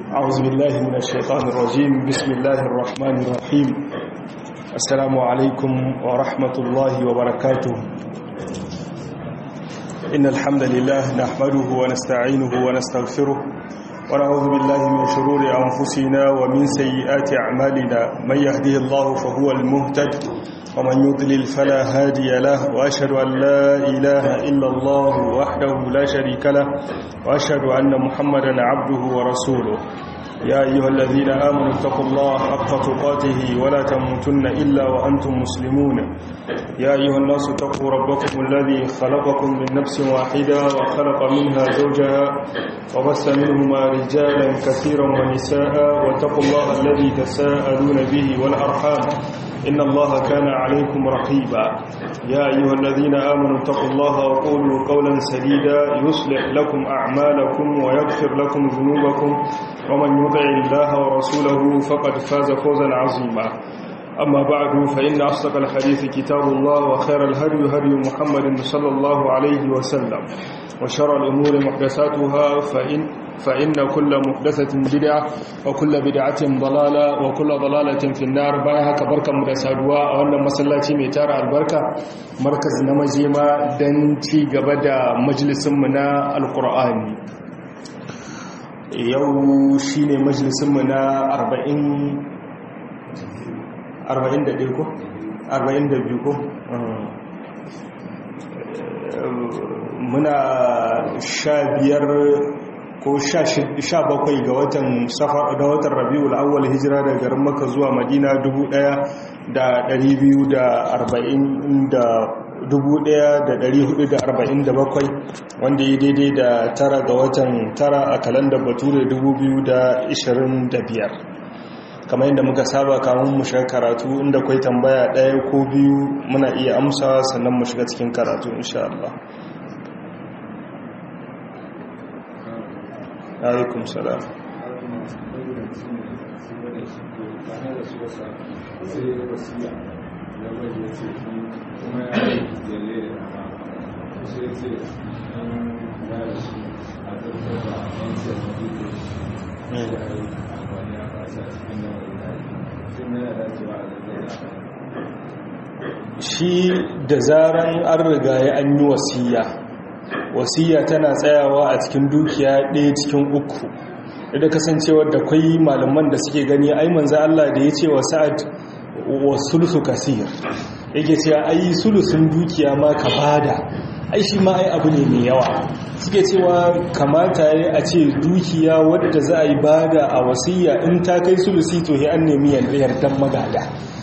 أعوذ بالله من الشيطان الرجيم بسم الله الرحمن الرحيم السلام عليكم ورحمة الله وبركاته إن الحمد لله نحمده ونستعينه ونستغفره ونعوذ بالله من شرور أنفسنا ومن سيئات أعمالنا من يهده الله فهو المهتد ومن يضلل فلا هادي له وأشهد أن لا إله إلا الله وحده لا شريك له وأشهد أن محمدا عبده ورسوله يا أيها الذين آمنوا اتقوا الله حق تقاته ولا تموتن إلا وأنتم مسلمون يا أيها الناس اتقوا ربكم الذي خلقكم من نفس واحدة وخلق منها زوجها وبث منهما رجالا كثيرا ونساء واتقوا الله الذي تساءلون به والأرحام إن الله كان عليكم رقيبا يا أيها الذين آمنوا اتقوا الله وقولوا قولا سديدا يصلح لكم أعمالكم ويغفر لكم ذنوبكم ومن يطع الله ورسوله فقد فاز فوزا عظيما أما بعد فإن أصدق الحديث كتاب الله وخير الهدي هدي محمد صلى الله عليه وسلم وشر الأمور محدثاتها فإن فإن كل محدثة بدعة وكل بدعة ضلالة وكل ضلالة في النار بايها كبركة مدسادوا وأن مسلاتي ميتار البركة مركز نمجيما دنتي قبدا مجلس منا القرآن yau shi ne majalisunmu na 41 ko? 42 ko? muna sha biyar ko sha bakwai ga watan safar da watan rabiul awwal hijira daga garin maka zuwa madina 1447 wanda ya daidai da tara ga watan tara a kalandar bature 2025 kamar yadda muka saba kamun mu shiga karatu inda kwai tambaya ɗaya ko biyu muna iya amsa sannan mu shiga cikin karatu insha Allah alaikum salam shi da zaran an riga ya an yi wasiya wasiya tana tsayawa a cikin dukiya ɗaya cikin uku da kasancewar da kwai malaman da suke gani ai manzo Allah da ya ce wa sa'ad wa sulusu kasir yake cewa ai sulusun dukiya ma ka bada ai shi ma ai abu ne mai yawa suke cewa kamata ya a ce dukiya wadda za a yi bada a wasiya in ta kai sulusi to an nemi yardan magada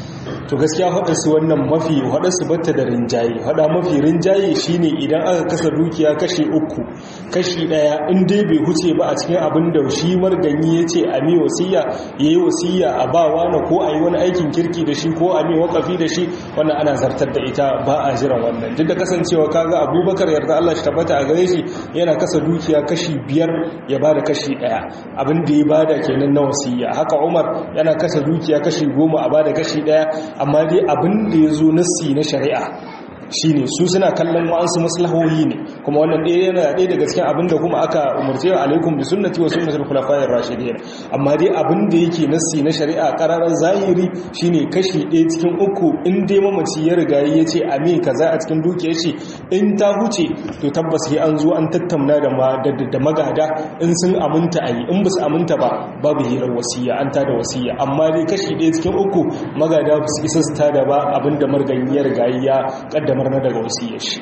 to gaskiya su wannan mafi su batta da rinjaye haɗa mafi rinjaye shine idan aka kasa dukiya kashi uku kashi ɗaya in dai bai huce ba a cikin abin da shi marganyi ya ce a mi wasiya ya yi wasiya a ba wani ko a yi wani aikin kirki da shi ko a mi wakafi da shi wannan ana zartar da ita ba a jiran wannan duk da kasancewa kaga abubakar yarda allah shi tabbata a gare shi yana kasa dukiya kashi biyar ya bada kashi ɗaya abin da ya bada kenan na wasiya haka umar yana kasa dukiya kashi goma a bada kashi ɗaya amma dai abin da ya zo nassi na shari'a shine su suna kallon wa'ansu maslahohi ne kuma wannan ɗaya yana ɗaya daga cikin abin da kuma aka umarce wa alaikum bi sunnati wa sunnatul khulafa'ir rashidin amma dai abin da yake nassi na shari'a qararan zahiri shine kashi ɗaya cikin uku in dai mamaci ya riga ya ce a me kaza a cikin dukiyar shi in ta huce to tabbas sai an zo an tattauna da da magada in sun aminta a yi in ba su aminta ba babu hirar wasiya an tada wasiya amma dai kashi ɗaya cikin uku magada ba su isa su tada ba abinda marganyi ya riga ya kaddamar na daga wasiyar shi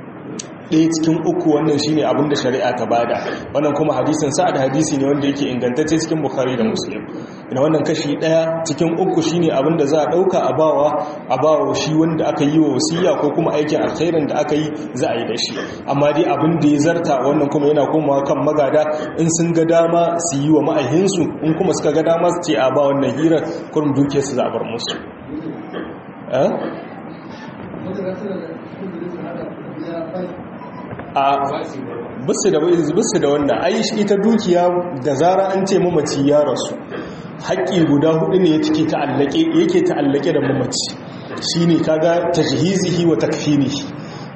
ɗaya cikin uku wannan shine abin da shari'a ta bada wannan kuma hadisin sa'ad hadisi ne wanda yake ingantacce cikin bukhari da muslim ina wannan kashi ɗaya cikin uku shine abin da za a ɗauka a bawa a bawa shi wanda aka yi wa wasiya ko kuma aikin alkhairin da aka yi za a yi da shi amma dai abin da ya zarta wannan kuma yana komawa kan magada in sun ga dama su yi wa ma'aihinsu in kuma suka ga dama su ce a ba wannan hirar kurum duke su zabar musu a bisu da bisu da wannan ai ita dukiya da zara an ce mamaci ya rasu haƙƙi guda hudu ne yake ta'allake yake ta'allake da mamaci shine kaga tajhizihi wa takfinihi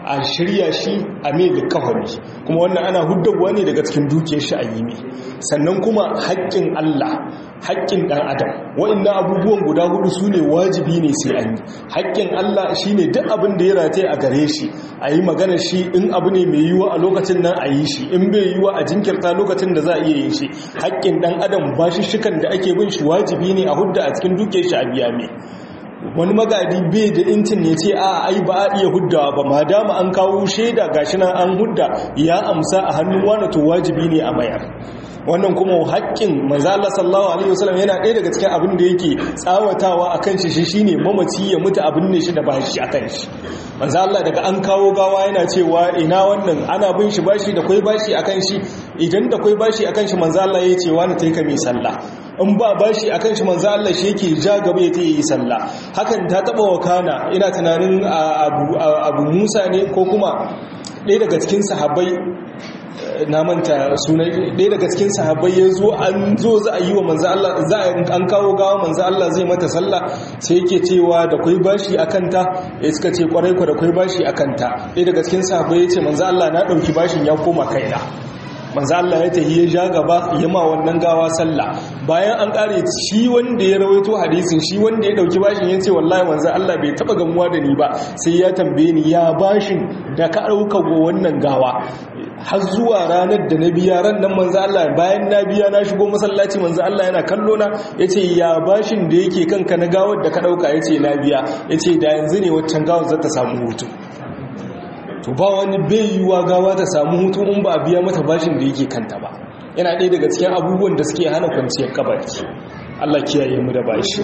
a shirya shi a mai likafani kuma wannan ana huddawa ne daga cikin dukiyar shi a yi mai sannan kuma haƙƙin Allah haƙƙin ɗan adam wa'annan abubuwan guda hudu su ne wajibi ne sai an yi haƙƙin Allah shi ne duk abin da ya rataye a gare shi a yi magana shi in abu ne mai yiwuwa a lokacin nan a yi shi in bai yiwuwa a jinkirta lokacin da za a iya yin shi haƙƙin ɗan adam ba shi shikan da ake bin shi wajibi ne a hudda a cikin dukiyar shi a biya mai wani magadi bai da intin ya ce a ai ba a iya huddawa ba ma dama an kawo shaida gashi nan an hudda ya amsa a hannun wani to wajibi ne a mayar wannan kuma haƙƙin manzo Allah sallallahu alaihi wasallam yana ɗaya daga cikin abin da yake tsawatawa akan shi shine mamaci ya mutu abin ne shi da bashi akan shi manzo Allah daga an kawo gawa yana cewa ina wannan ana bin shi bashi da kai bashi akan shi idan da kai bashi akan shi manzo Allah ya ce wani taika mai sallah in ba bashi akan shi manzo Allah shi yake ja gaba ya yi sallah hakan ta taba wakana ina tunanin abu abu Musa ne ko kuma ɗaya daga cikin sahabbai na manta sunan ɗaya daga cikin sahabbai ya zo an zo za a yi wa manzo Allah za an kawo gawa manzo Allah zai mata sallah sai yake cewa da kai bashi akan ta ya suka ce kwarai kwa da kai bashi akan ta ɗaya daga cikin sahabbai ya ce manzo Allah na ɗauki bashin ya koma kaina manzo Allah ya tahi ya ja gaba ya ma wannan gawa sallah bayan an kare shi wanda ya rawaito hadisin shi wanda ya dauki bashin yace wallahi manzo Allah bai taba gamuwa da ni ba sai ya tambaye ni ya bashin da ka dauka go wannan gawa har zuwa ranar da na biya ran nan manzo Allah bayan na biya na shigo masallaci manzo Allah yana kallo na yace ya bashin da yake kanka na gawar da ka dauka yace na biya yace da yanzu ne waccan gawar za ta samu hutu to ba wani bai yiwuwa gawa ta samu hutu in ba a biya mata bashin da yake kanta ba yana ɗaya daga cikin abubuwan da suke hana kwanciyar kabari Allah kiyaye mu da bashi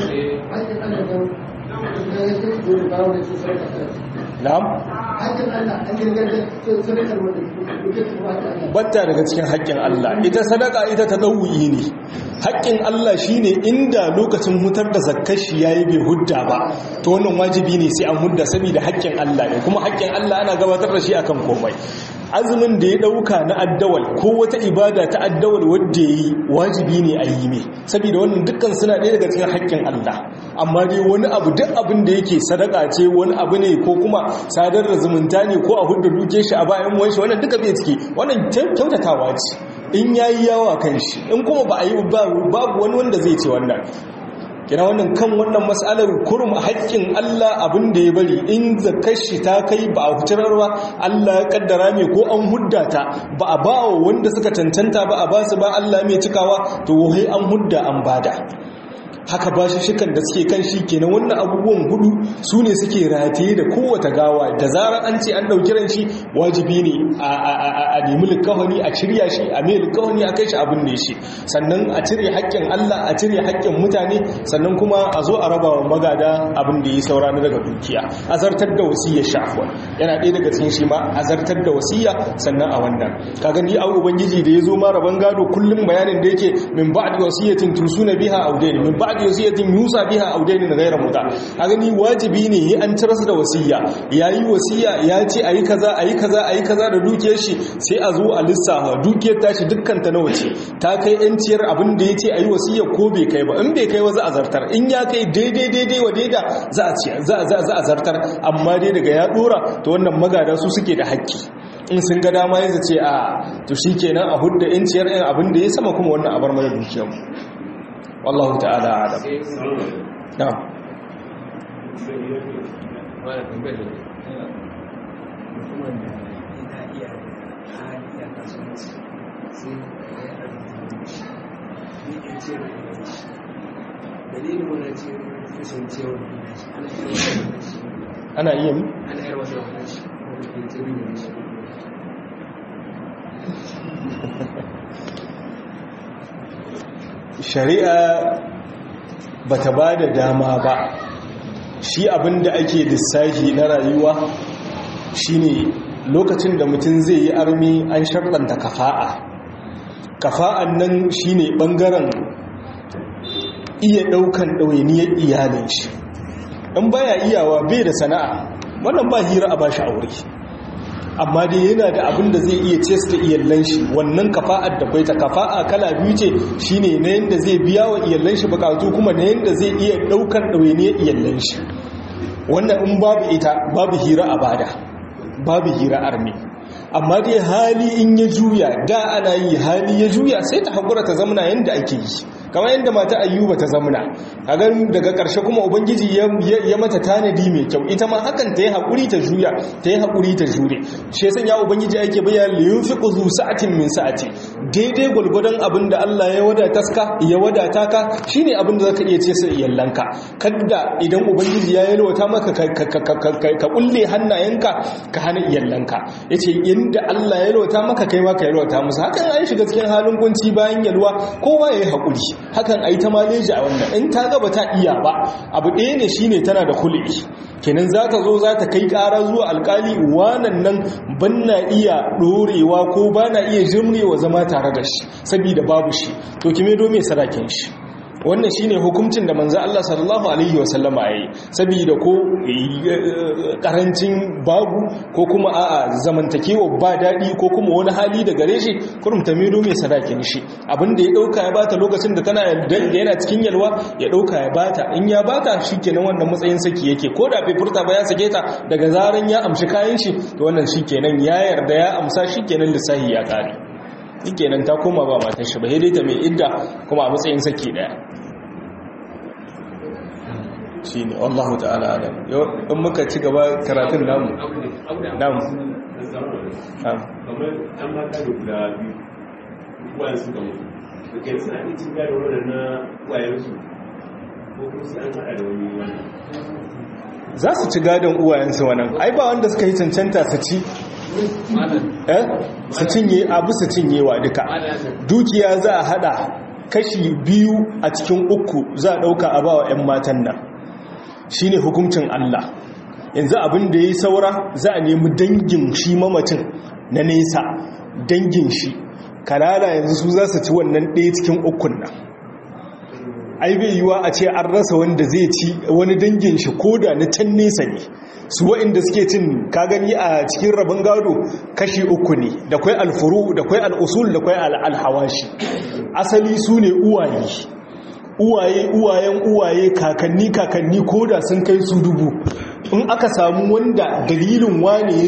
na'am batta daga cikin haƙƙin Allah ita sadaka ita ta ɗauyi ne haƙƙin Allah shine inda lokacin hutar da zakkar shi yayi bai hudda ba to wannan wajibi ne sai an hudda saboda haƙƙin Allah ne kuma haƙƙin Allah ana gabatar da shi akan komai azumin da ya dauka na addawal ko wata ibada ta addawal wadda yi wajibi ne a yi mai saboda wannan dukkan suna ɗaya daga cikin haƙƙin Allah amma dai wani abu duk abin da yake sadaka ce wani abu ne ko kuma sadar da zumunta ne ko a hudda duke shi a bayan wanshi wannan duka bai ciki wannan kyautatawa ce in yayi yawa kan shi in kuma ba a yi babu wani wanda zai ce wannan kina wannan kan wannan mas'alar kurum haƙƙin Allah abin da ya bari in zakar shi ta kai ba a huturar ba Allah ya kaddara mai ko an hudda ta ba a ba wanda suka cancanta ba a ba su ba Allah mai cikawa to wai an hudda an bada haka ba shi shikan da suke kan shi kenan wannan abubuwan hudu su ne suke rataye da kowace gawa da zarar an ce an ɗauki ran shi wajibi ne a nemi likawani a cirya shi a mai likawani a kai shi abin ne shi sannan a cire haƙƙin Allah a cire haƙƙin mutane sannan kuma a zo a raba wa magada abin da ya saura na daga dukiya azartar da wasiyya shafwa yana ɗaya daga cikin shi ma azartar da wasiyya sannan a wannan ka gani a ubangiji da ya zo ma raban gado kullum bayanin da yake min ba'di wasiyatin tusuna biha audaini min ba'di ba'da wasiyatin yusa biha aw daynin ghayra muta a gani wajibi ne yi an tarasa da wasiya yayi wasiya ya ce ayi kaza ayi kaza ayi kaza da dukiyar shi sai a zo a lissafa dukiyar tashi dukkan ta nawa ce ta kai yanciyar abin da yace ayi wasiya ko bai kai ba in bai kai wa za a zartar in ya kai daidai daidai wa daida za a ci za za za a zartar amma dai daga ya dora to wannan magada su suke da haƙƙi in sun ga dama yanzu ce a to shikenan a hudda yanciyar ɗin abin da ya sama kuma wannan abar mana dukiyar mu والله تعالى أعلم نعم dalilin wani ce kasancewa ana iya mi? ana yar wata wani shi wani ke tsirin da shi shari'a ba ta ba da dama ba shi abin da ake lissafi na rayuwa shine lokacin da mutum zai yi armi an sharɗanta kafa'a kafa'an nan shine ɓangaren iya ɗaukan ɗawainiyar iyalin shi in baya iyawa bai da sana'a wannan ba hira a bashi aure amma dai yana da abin da zai iya cesta iyallan shi wannan kafa'ar da bai ta kafa'a kala biyu ce shine na yanda zai biya wa iyallan shi bukatu kuma na yanda zai iya daukan ɗawainiyar iyallan shi wannan in babu ita babu hira a bada babu hira armi amma dai hali in ya juya da ana yi hali ya juya sai ta haƙura ta zamana yadda ake yi kamar yadda mata ayyuba ta zamana a gan daga ƙarshe kuma ubangiji ya mata tanadi mai kyau ita ma hakan ta yi haƙuri ta juya ta yi haƙuri ta jure shi yasan ya ubangiji ake bayyana liyun fi ƙuzu sa'atin min sa'ati daidai gwalgwadon abin da Allah ya wadata ka ya wadata ka shine abin da zaka iya ce sai iyallanka kadda idan ubangiji ya yalwata maka ka kulle hannayenka ka hana iyallanka yace inda Allah ya yalwata maka kai ma ka yalwata musu hakan an shiga cikin halin kunci bayan yalwa kowa yayi haƙuri hakan ai ta maleji a wannan in ta gaba ta iya ba abu ɗaya ne shine tana da kulli kenan za ta zo za ta kai ƙara zuwa alƙali wanan nan ban na iya ɗorewa ko ba na iya jimrewa zama tare da shi saboda babu shi to kime do me sadakin shi wannan shine hukuncin da manzo Allah sallallahu alaihi wasallama yayi saboda ko karancin babu ko kuma a'a zamantakewa ba dadi ko kuma wani hali da gare shi kurum ta medo mai sadakin shi abinda ya dauka ya bata lokacin da tana da yana cikin yalwa ya dauka ya bata in ya bata shikenan wannan matsayin saki yake ko da bai furta ba ya sake ta daga zaran ya amshi kayan shi to wannan shikenan ya yarda ya amsa shikenan lissahi ya kare shikenan ta koma ba matar shi ba sai dai ta mai idda kuma a matsayin saki daya shi ne wallahu ta'ala alam yau in muka ci gaba karatun namu namu kamar an mata da guda biyu wayan su gamu da ke suna ne cin gado wadda na wayansu ko kuma sai an haɗa da wani wannan za su ci gadon uwayensu wannan ai ba wanda suka yi cancanta su ci eh su cinye abu su cinyewa duka dukiya za a hada kashi biyu a cikin uku za a dauka a bawa 'yan matan nan shine hukuncin Allah yanzu abin da ya yi saura za a nemi dangin shi mamacin na nesa dangin shi kalala yanzu su za su ci wannan ɗaya cikin ukun nan ai bai yiwa a ce an rasa wanda zai ci wani dangin shi koda na can nesa ne su wa'inda suke cin ka gani a cikin rabin gado kashi uku ne da kwai alfuru da kwai al'usul da kwai alhawashi asali su ne uwaye uwaye uwayen uwaye kakanni kakanni koda sun kai su dubu in aka samu wanda dalilin wane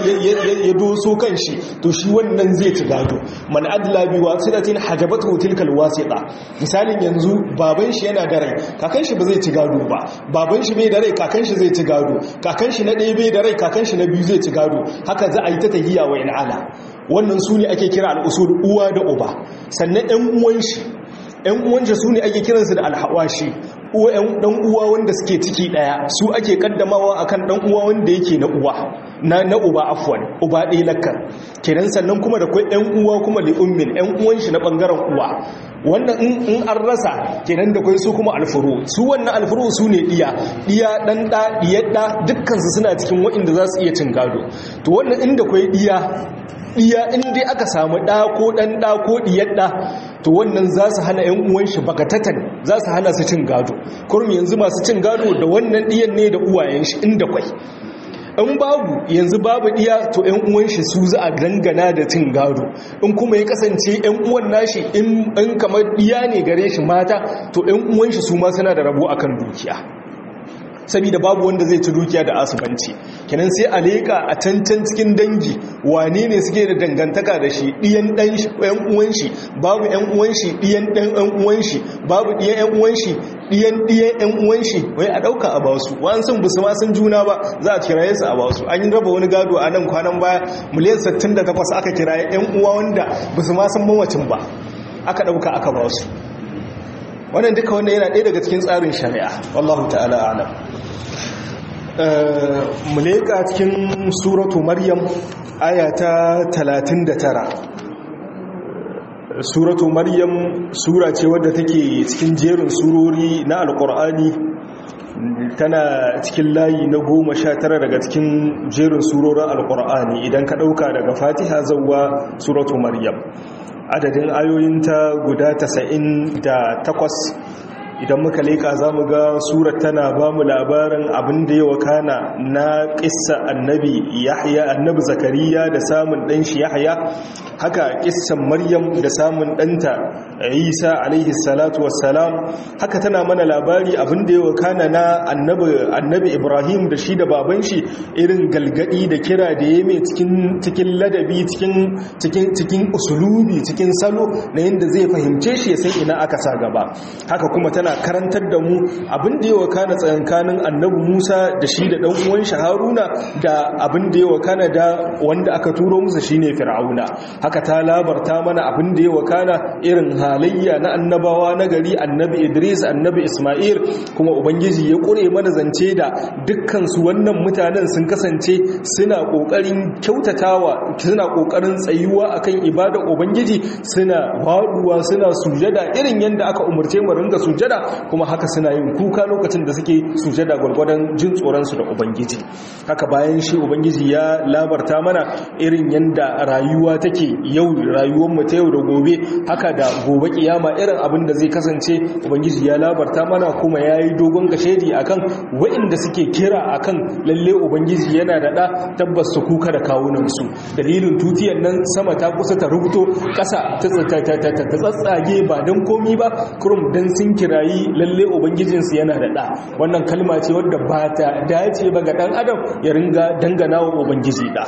ya doso kan shi to shi wannan zai ci gado man adla bi wasilatin hajabatu tilkal wasita misalin yanzu baban shi yana da rai kakan shi ba zai ci gado ba baban shi bai da rai kakan shi zai ci gado kakan shi na ɗaya bai da rai kakan shi na biyu zai ci gado haka za a yi ta tahiya wa ala wannan su ne ake kira al'usul uwa da uba sannan ɗan uwan shi ‘yan uwanta su ne ake kiransu da alhawashi ɗan uwa wanda suke ciki ɗaya su ake kaddamawa akan ɗan uwa wanda yake na uwa na na uba afwan uba ɗaya lakkan kenan sannan kuma da kwai ‘yan uwa kuma li'ummin ‘yan uwan shi na ɓangaren uwa wannan in an rasa kenan da kwai su kuma alfuru su wannan alfuru su ne ɗiya ɗiya ɗan ɗa ɗiyar ɗa dukkansu suna cikin waɗanda za su iya cin gado to wannan inda kwai ɗiya ɗiya inda aka samu ɗa ko ɗan ɗa ko ɗiyar ɗa to wannan za su hana ‘yan uwan shi bakatatan za su hana su cin gado kurum yanzu masu cin gado da wannan ɗiyan ne da uwayen shi inda kwai in babu yanzu babu ɗiya to ‘yan uwan shi su za a dangana da cin gado in kuma ya kasance ‘yan uwan nashi in kamar ɗiya ne gare shi mata to ‘yan uwan shi su ma suna da rabo akan dukiya saboda babu wanda zai ci dukiya da asubanci kenan sai a leƙa a cancan cikin dangi wane ne suke da dangantaka da shi ɗiyan ɗan ɗan uwan shi babu ɗan uwan shi ɗiyan ɗan ɗan uwan shi babu ɗiyan ɗan uwan shi ɗiyan ɗiyan ɗan uwan shi wai a ɗauka a basu wa'an sun busu ma sun juna ba za a kiraye su a basu an yi raba wani gado a nan kwanan baya miliyan 68 aka kiraye ɗan uwa wanda busu ma sun mawacin ba aka ɗauka aka basu wannan duka wannan yana ɗaya daga cikin tsarin shari'a wallahu ta'ala alam mu leƙa cikin suratu maryam aya ta 39 suratu maryam sura ce wadda take cikin jerin surori na alƙur'ani tana cikin layi na goma sha tara daga cikin jerin surorin alƙur'ani idan ka ɗauka daga fatiha zauwa suratu maryam adadin ayoyinta guda tasa'in da takwas idan muka leƙa za mu ga surat tana ba mu labarin abin da ya wakana na ƙissa annabi yahya annabi zakariya da samun ɗan shi yahya haka kissan maryam da samun ɗanta isa alaihi salatu wassalam haka tana mana labari abin da ya wakana na annabi ibrahim da shi da baban shi irin galgadi da kira da ya mai cikin ladabi cikin usulubi cikin salo na yadda zai fahimce shi ya san ina aka sa gaba haka kuma tana karantar da mu abin da ya wakana tsakankanin annabi musa da shi da ɗan uwan shi haruna da abin da ya wakana da wanda aka turo musu shine fir'auna haka ta labarta mana abin da ya wakana irin halayya na annabawa na gari annabi idris annabi isma'il kuma ubangiji ya kure mana zance da dukkan su wannan mutanen sun kasance suna kokarin kyautatawa suna kokarin tsayuwa akan ibada ubangiji suna waduwa suna sujada irin yanda aka umurce mu ringa sujada kuma haka suna yin kuka lokacin da suke sujada gwargwadon jin tsoron su da ubangiji haka bayan shi ubangiji ya labarta mana irin yanda rayuwa take yau rayuwar mu ta yau da gobe haka da gobe kiyama irin abin da zai kasance ubangiji ya labarta mana kuma yayi dogon gashedi akan waɗanda suke kira akan lalle ubangiji yana da da tabbas su kuka da kawunan su dalilin tutiyar nan sama ta kusa ta rubuto ƙasa ta tsatsage ba don komi ba kurum dan sun kirayi lalle ubangijinsu yana da da wannan kalma ce wadda ba ta dace ba ga dan adam ya ringa dangana wa ubangiji da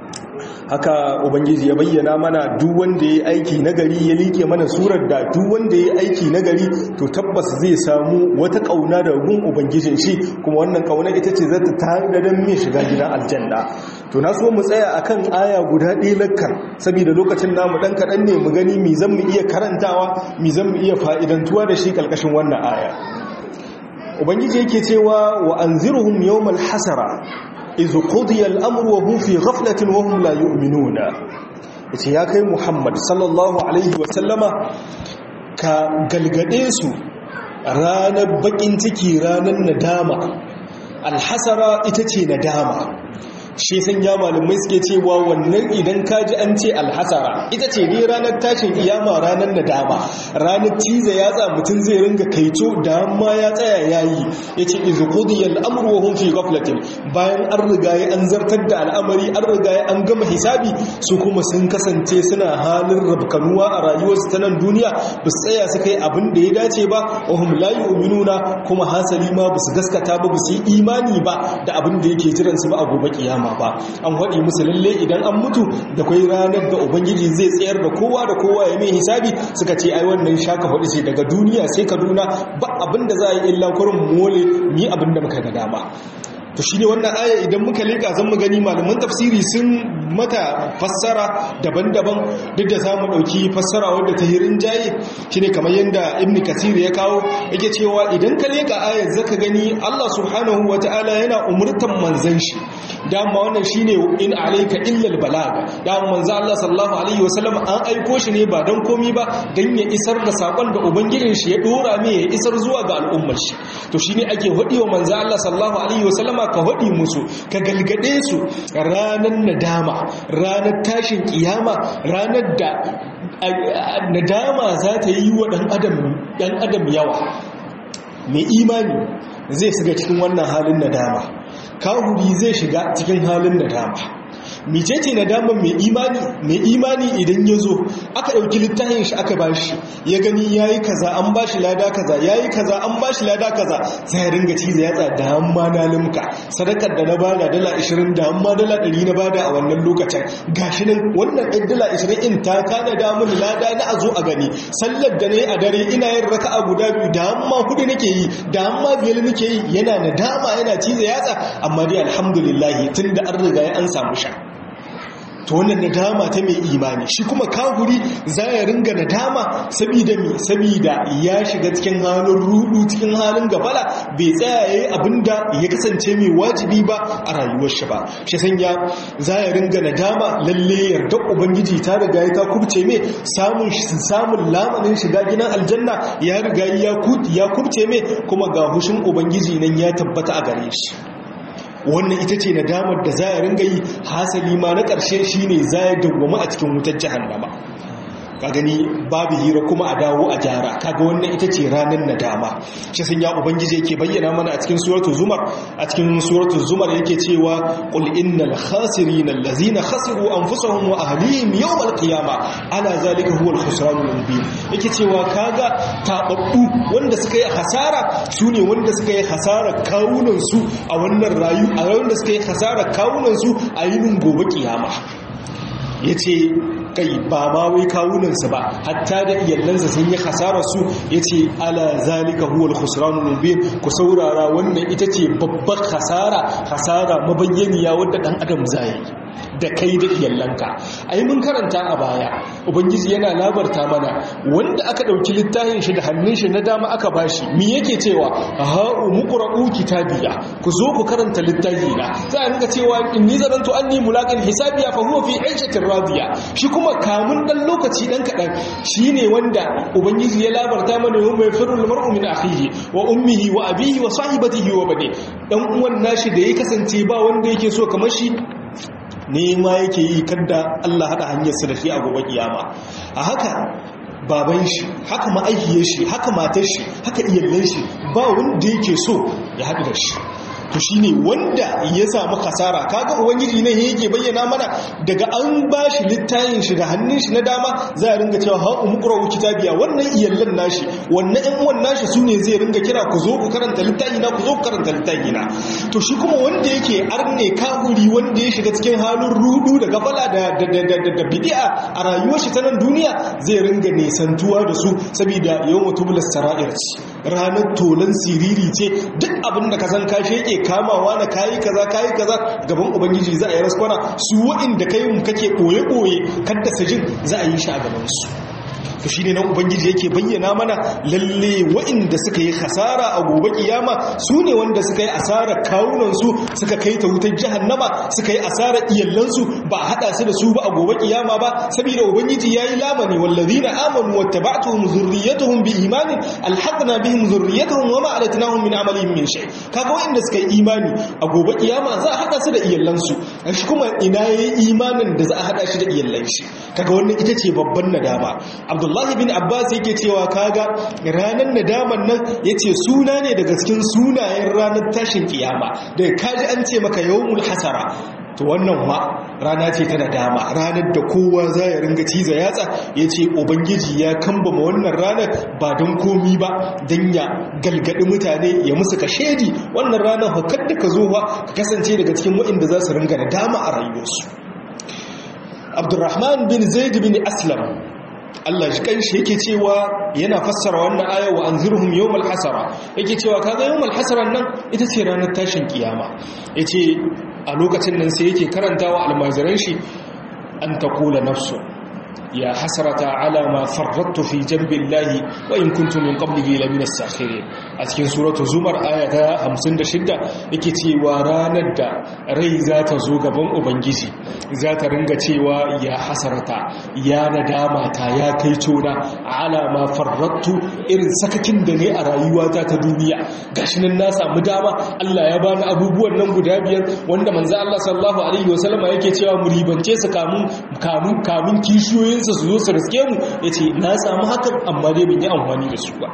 haka ubangiji ya bayyana mana duk wanda ya aiki nagari ya like mana surar da duk wanda ya aiki nagari to tabbas zai samu wata kauna da gun ubangijin shi kuma wannan kauna ita ce zata tare da mai shiga gidan aljanna to na so mu tsaya akan aya guda ɗaya lakkar saboda lokacin namu dan kaɗan ne mu gani mi zan mu iya karantawa mi zan mu iya fa'idantuwa da shi kalkashin wannan aya ubangiji yake cewa wa anzirhum yawmal hasara iz qudiya al-amru wa hum fi ghaflatin wa hum la yu'minuna yace ya kai Muhammad sallallahu alaihi wa sallama ka galgade su ranar bakin ciki ranar nadama alhasara ita ce nadama shi sun ya malamai suke cewa wannan idan kaji an ce alhasara ita ce ne ranar tashin iyama ranar nadama ranar ciza yatsa mutum zai ringa kaito da amma ya tsaya yayi yace iz qudiyal amru wa hum fi ghaflatin bayan an riga ya an zartar da al'amari an riga ya an gama hisabi su kuma sun kasance suna halin rabkanuwa a rayuwarsu ta nan duniya ba su tsaya su kai abin da ya dace ba wa hum la yu'minuna kuma hasali ma ba su gaskata ba ba su yi imani ba da abin da yake jiran su ba a gobe kiyama ba an waɗi musu lalle idan an mutu da kwai ranar da ubangiji zai tsayar da kowa da kowa ya mai hisabi suka ce ai wannan shaka hudu ce daga duniya sai kaduna ba abin da za a yi illa kurin mole ni abin da muka ga dama to shi ne wannan aya idan muka leka zan mu gani malaman tafsiri sun mata fassara daban-daban duk da za mu ɗauki fassara wadda ta hirin jaye shi ne kamar yadda ibn kasir ya kawo yake cewa idan ka leka ayar zaka gani allah subhanahu wa ta'ala yana umurtan manzan shi dama wannan shi ne in alaika illal balaga dama manzan allah sallallahu alaihi wasallam an aiko shi ne ba don komi ba don ya isar da saƙon da ubangijin shi ya ɗora mai ya isar zuwa ga al'ummar shi to shi ne ake haɗi wa manzan allah sallallahu alaihi wasallama ka haɗi musu ka galgade su ranar nadama ranar tashin kiyama ranar da nadama za ta yi wa ɗan adam yawa mai imani zai shiga cikin wannan halin nadama kahuri zai shiga cikin halin nadama micece nadama mai imani mai imani idan ya zo aka ɗauki littafin shi aka bashi ya gani ya yi kaza an bashi lada kaza ya yi kaza an bashi lada kaza sai ya ringa cizo ya tsada hamma na limka sadakar da na bada dala 20 da hamma dala 100 na bada a wannan lokacin gashi nan wannan ɗan dala 20 in ta kana da mun lada na a zo a gani sallar da na yi a dare ina yin raka'a guda biyu da hamma hudu nake yi da hamma biyar nake yi yana nadama yana cizo yatsa amma dai alhamdulillah tun da an riga ya an samu sha to wannan nadama ta mai imani shi kuma kahuri za ya ringa nadama sabida mi sabida ya shiga cikin halin rudu cikin halin gabala bai tsaya yayi abinda ya kasance mai wajibi ba a rayuwar shi ba shi sanya za ya ringa nadama lalle yarda ubangiji ta riga ya ta kubce mai samun samun lamanin shiga gidan aljanna ya riga ya kubce mai kuma ga hushin ubangiji nan ya tabbata a gare shi wannan ita ce nadamar da za a ringa yi hasali ma na ƙarshe shi ne za ya dawwama a cikin wutar jihannama ka gani babu hira kuma a dawo a gyara kaga wannan ita ce ranar nadama shi sun ya ubangiji yake bayyana mana a cikin suratul zumar a cikin suratul zumar yake cewa qul innal khasirina allazina khasiru anfusahum wa ahlihim yawm alqiyama ala zalika huwa alkhusranul mubin yake cewa kaga tababbu wanda suka yi hasara sune wanda suka yi hasara kawunan su a wannan rayu a wanda suka yi hasara kawunan su a yinin gobe kiyama yace kai ba ma wai kawunansa ba hatta da iyalansa sun yi hasararsu ya ce ala zalika huwal khusranul mubin ku saurara wannan ita ce babbar hasara hasara mabayyaniya wadda dan adam zai da kai da iyalanka ai mun karanta a baya ubangiji yana labarta mana wanda aka dauki littafin shi da hannun shi na dama aka bashi me yake cewa ha umqra'u kitabiya ku zo ku karanta littafi na sai an ga cewa inni zanantu anni mulaqin hisabiya fa huwa fi 'aishatin radiya shi kuma kamun dan lokaci dan kadan shine wanda ubangiji ya labarta mana yau mai firul mar'u min akhihi wa ummihi wa abihi wa sahibatihi wa bani dan uwan nashi da ya kasance ba wanda yake so kamar shi nema yake yi kadda Allah hada hanyarsa da shi a gobe kiyama a haka baban shi haka ma'aikiyar shi haka matar shi haka iyalan shi ba wanda yake so ya haɗu da shi to shine wanda ya samu kasara kaga ubangiji ne yake bayyana mana daga an bashi littafin shi da hannun shi na dama za a ringa cewa ha umqra'u kitabiya wannan iyallan nashi wannan ɗan uwan nashi sune zai ringa kira ku zo ku karanta littafi na ku zo ku karanta littafi na to shi kuma wanda yake arne kahuri wanda ya shiga cikin halin rudu da gafala da da da da bid'a a rayuwar shi ta nan duniya zai ringa nesantuwa da su saboda yawmu tublas sara'ir ranar tolan siriri ce duk abin da ka san ka sheke kamawa na kayi kaza kayi kaza gaban ubangiji za a yi raskwana su waɗanda kai mu kake ɓoye-ɓoye kadda sajin za a yi shi a gabansu to shine nan ubangiji yake bayyana mana lalle waɗanda suka yi hasara a gobe kiyama su ne wanda suka yi asarar kawunansu suka kai ta wutar jahannama suka yi asarar iyalansu ba a haɗa su da su ba a gobe kiyama ba saboda ubangiji yayi lamani wallazina amanu wattaba'tuhum zurriyyatuhum bi imanin alhaqna bihim zurriyyatuhum wama alatnahum min amalihim min shay kaga waɗanda suka yi imani a gobe kiyama za a haɗa su da iyalansu shi kuma ina yayi imanin da za a haɗa shi da iyalan shi kaga wannan ita ce babban nadama abdullahi bin abbas yake cewa kaga ranar nadaman nan yace suna ne daga cikin sunayen ranar tashin kiyama daga kaji an ce maka yawmul hasara to wannan ma rana ce ta nadama ranar da kowa za ya ringa ciza yatsa ya ce ubangiji ya kambama wannan ranar ba don komi ba don ya galgadi mutane ya musu ka shedi wannan ranar hukar da ka zo ba ka kasance daga cikin waɗanda za su ringa nadama a rayuwarsu abdurrahman bin zaid bin aslam Allah shi kanshi yake cewa yana fassara wannan aya wa anzirhum yawmal hasara yake cewa kaga yawmal hasaran nan ita ce ranar tashin kiyama yace a lokacin nan sai yake karantawa almajiran shi an taqula nafsu ya hasrata ala ma farrattu fi jambillahi wa in kuntu min qablihi la min as-sakhirin a cikin suratu zumar aya ta 56 yake cewa ranar da rai za ta zo gaban ubangiji za ta ringa cewa ya hasarata ya nadama ta ya kai tona ala ma farrattu irin sakakin da ne a rayuwata ta duniya gashi nan na samu dama Allah ya bani abubuwan nan guda biyar wanda manzo Allah sallallahu alaihi wasallama yake cewa mu ribance su kamun kamun kamun kishiyoyin su zo su riske mu yace na samu hakan amma dai ban yi amfani da su ba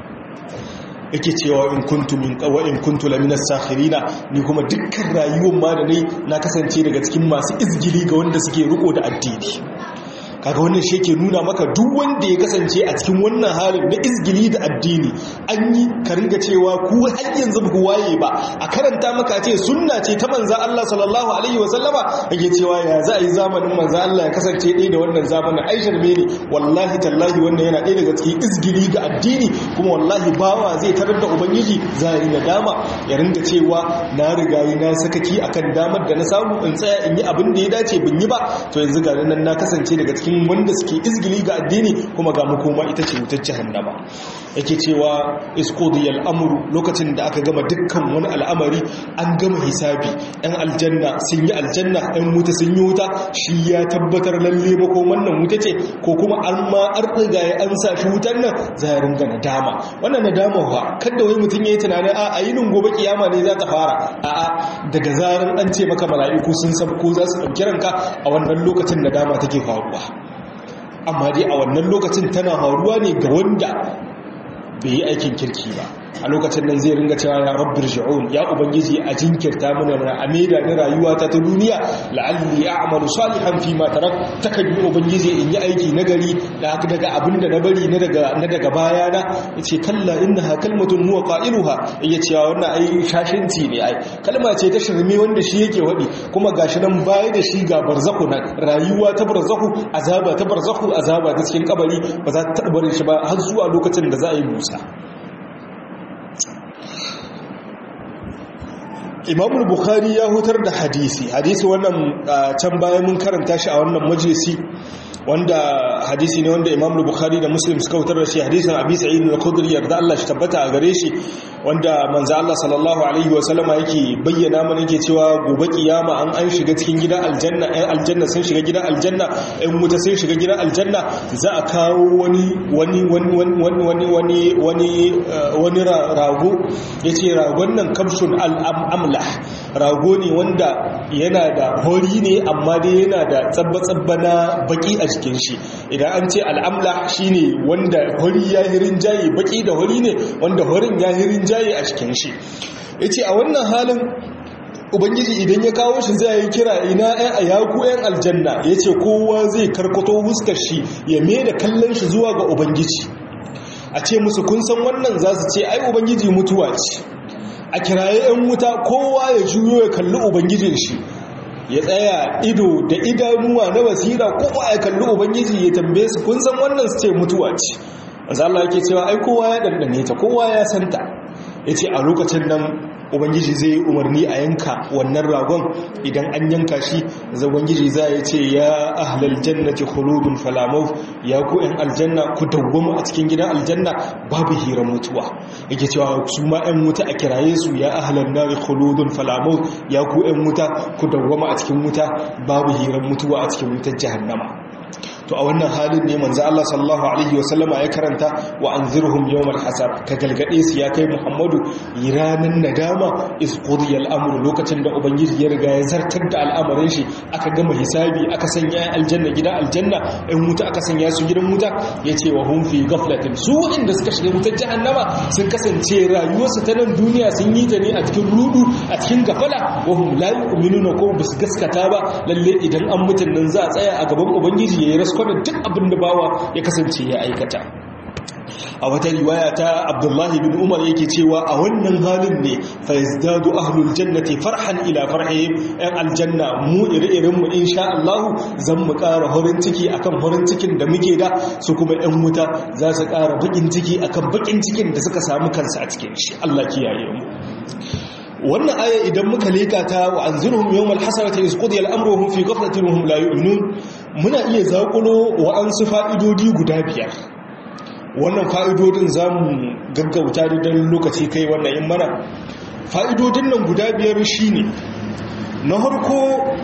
yake cewa in kuntu min qawa in kuntu laminas sakhirina ni kuma dukkan rayuwar ma da nayi na kasance daga cikin masu izgili ga wanda suke riko da addini kaga wannan shi yake nuna maka duk wanda ya kasance a cikin wannan halin na izgili da addini an yi ka ringa cewa ku har yanzu ba ku waye ba a karanta maka ce sunna ce ta manzan Allah sallallahu alaihi wa sallama yake cewa ya za a yi zamanin manzan Allah ya kasance ɗaya da wannan zamanin aishar mene wallahi tallahi wannan yana ɗaya daga cikin izgili ga addini kuma wallahi bawa zai tarar da ubangiji za a yi nadama ya ringa cewa na riga yi na sakaki akan damar da na samu in tsaya in yi abin da ya dace bin yi ba to yanzu ga nan na kasance daga cikin wanda suke izgili ga addini kuma ga makoma ita ce wutar jahannama yake cewa isqudiyal amru lokacin da aka gama dukkan wani al'amari an gama hisabi ɗan aljanna sun yi aljanna ɗan wuta sun yi wuta shi ya tabbatar lalle makoman nan wuta ce ko kuma an ma an riga ya an sa shi wutar nan za ya ringa nadama wannan nadama fa kada wai mutum ya yi tunanin a ayinin gobe kiyama ne za ta fara a'a daga zaran an ce maka mala'iku sun sabko za su ɗauki ranka a wannan lokacin nadama take faruwa amma dai a wannan lokacin tana faruwa ne ga wanda bai yi aikin kirki ba a lokacin nan zai ringa cewa ya rabbir shi'un ya ubangiji a jinkirta mana na ameda na rayuwa ta ta duniya la'alli a'malu salihan fi ma tarak takan yi ubangiji in yi aiki nagari da haka daga abinda na bari na daga na daga baya na yace kalla innaha kalmatun huwa qailuha yace cewa wannan ai shashinci ne ai kalma ce ta shirme wanda shi yake wadi kuma gashi nan baya da shi ga barzaku nan rayuwa ta barzaku azaba ta barzaku azaba ta cikin kabari ba za ta taɓa shi ba har zuwa lokacin da za a yi musa imamul bukhari ya hutar da hadisi hadisi wannan can bayan mun karanta shi a wannan majalisi wanda hadisi ne wanda imamul bukhari da muslim suka hutar da shi hadisin abi sa'id al-khudri yarda Allah shi tabbata a gare shi wanda manzo Allah sallallahu alaihi wa sallama yake bayyana mana yake cewa gobe kiyama an an shiga cikin gidan aljanna ɗan aljanna sun shiga gidan aljanna ɗan wuta sun shiga gidan aljanna za a kawo wani wani wani wani wani wani wani wani rago yace ragon nan kabshun al-amlah rago ne wanda yana da hori ne amma dai yana da tsabba-tsabba na baki a cikin shi idan an ce al'amla shine wanda hori ya hirin jaye baki da hori ne wanda horin ya hirin jaye a cikin shi yace a wannan halin ubangiji idan ya kawo shi zai yi kira ina ɗan a yaku ɗan aljanna yace kowa zai karkato huskar shi ya mai da kallon shi zuwa ga ubangiji a ce musu kun san wannan za su ce ai ubangiji mutuwa ce a kiraye 'yan wuta kowa ya juyo ya kalli ubangijin shi ya tsaya ido da idanuwa na basira kowa ya kalli ubangiji ya tambaye su kun san wannan su ce mutuwa ce Allah yake cewa ai kowa ya dandane ta kowa ya santa yace a lokacin nan ubangiji zai yi umarni a yanka wannan ragon idan an yanka shi za ubangiji za ya ce ya ahlal jannati khuludun falamau ya ku yan aljanna ku dawwama a cikin gidan aljanna babu hirar mutuwa yake cewa su ma yan wuta a kiraye su ya ahlan nari khuludun falamau ya ku yan wuta ku dawwama a cikin wuta babu hirar mutuwa a cikin wutar jahannama to a wannan halin ne manzo Allah sallallahu alaihi wasallama ya karanta wa anzirhum yawmal hasab ka galgade su ya kai Muhammadu ranan nadama is qudiyal amru lokacin da ubangiji ya riga ya zartar da al'amarin shi aka gama hisabi aka sanya aljanna gida aljanna in wuta aka sanya su gidan wuta yace wa hum fi ghaflatin su inda suka shiga wutar jahannama sun kasance rayuwarsu ta nan duniya sun yi ta ne a cikin rudu a cikin gafala wa hum la yu'minuna ko basu gaskata ba lalle idan an mutun nan za a tsaya a gaban ubangiji yayi raskwana duk abin da bawa ya kasance ya aikata a wata riwaya ta abdullahi bin umar yake cewa a wannan halin ne faizdadu ahlul jannati farhan ila farhihim yan aljanna mu ire-iren mu insha Allah zan mu ƙara horin ciki akan horin cikin da muke da su kuma yan wuta za su ƙara bakin ciki akan bakin cikin da suka samu kansu a cikin shi Allah kiyaye mu wannan aya idan muka leka ta wa anzirhum yawmal hasarati iz qudiya al-amru hum fi ghaflatin hum la yu'minun muna iya zakulo wa an su fa'idodi guda biyar wannan fa'idodin zamu gaggauta da dan lokaci kai wannan in mana fa'idodin nan guda biyar shine na harko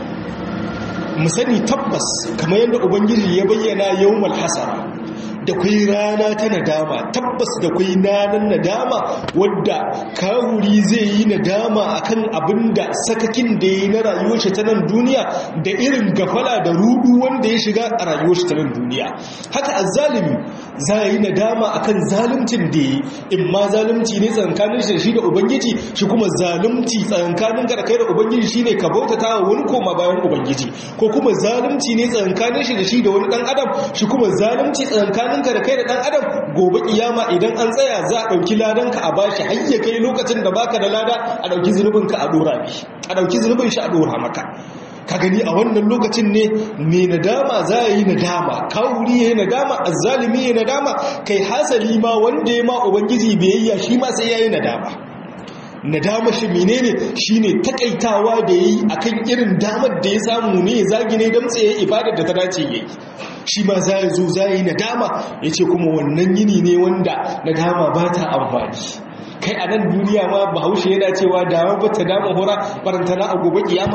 mu sani tabbas kamar yadda ubangiji ya bayyana yawmal hasara da kwai rana ta nadama tabbas da kwai nanan nadama wadda kawuri zai yi nadama akan abin da sakakin da ya yi na rayuwar shi ta nan duniya da irin gafala da rudu wanda ya shiga a rayuwar shi ta nan duniya haka azzalimi za yi nadama akan zaluncin da ya yi in ma zalunci ne tsankanin shi da shi da ubangiji shi kuma zalunci tsankanin ka da kai da ubangiji shine ka bautata wa wani koma bayan ubangiji ko kuma zalunci ne tsankanin shi da shi da wani dan adam shi kuma zalunci tsankanin tsakaninka da kai da ɗan adam gobe kiyama idan an tsaya za a ɗauki ladanka a bashi har ya kai lokacin da baka da lada a ɗauki zunubinka a ɗora mi a ɗauki zunubin shi a ɗora maka ka gani a wannan lokacin ne mai nadama za a yi nadama kawuri ya yi nadama azzalimi ya yi nadama kai hasali ma wanda ya ma ubangiji biyayya shi ma sai ya yi nadama nadama shi menene shine takaitawa da yayi akan irin damar da ya samu ne ya zagi ne dan tsaye ibadar da ta dace yayi shi ma za ya zo za yi nadama yace kuma wannan yini ne wanda nadama ba ta amfani kai a nan duniya ma bahaushe yana cewa dama ba ta dama hura barantana a gobe kiyama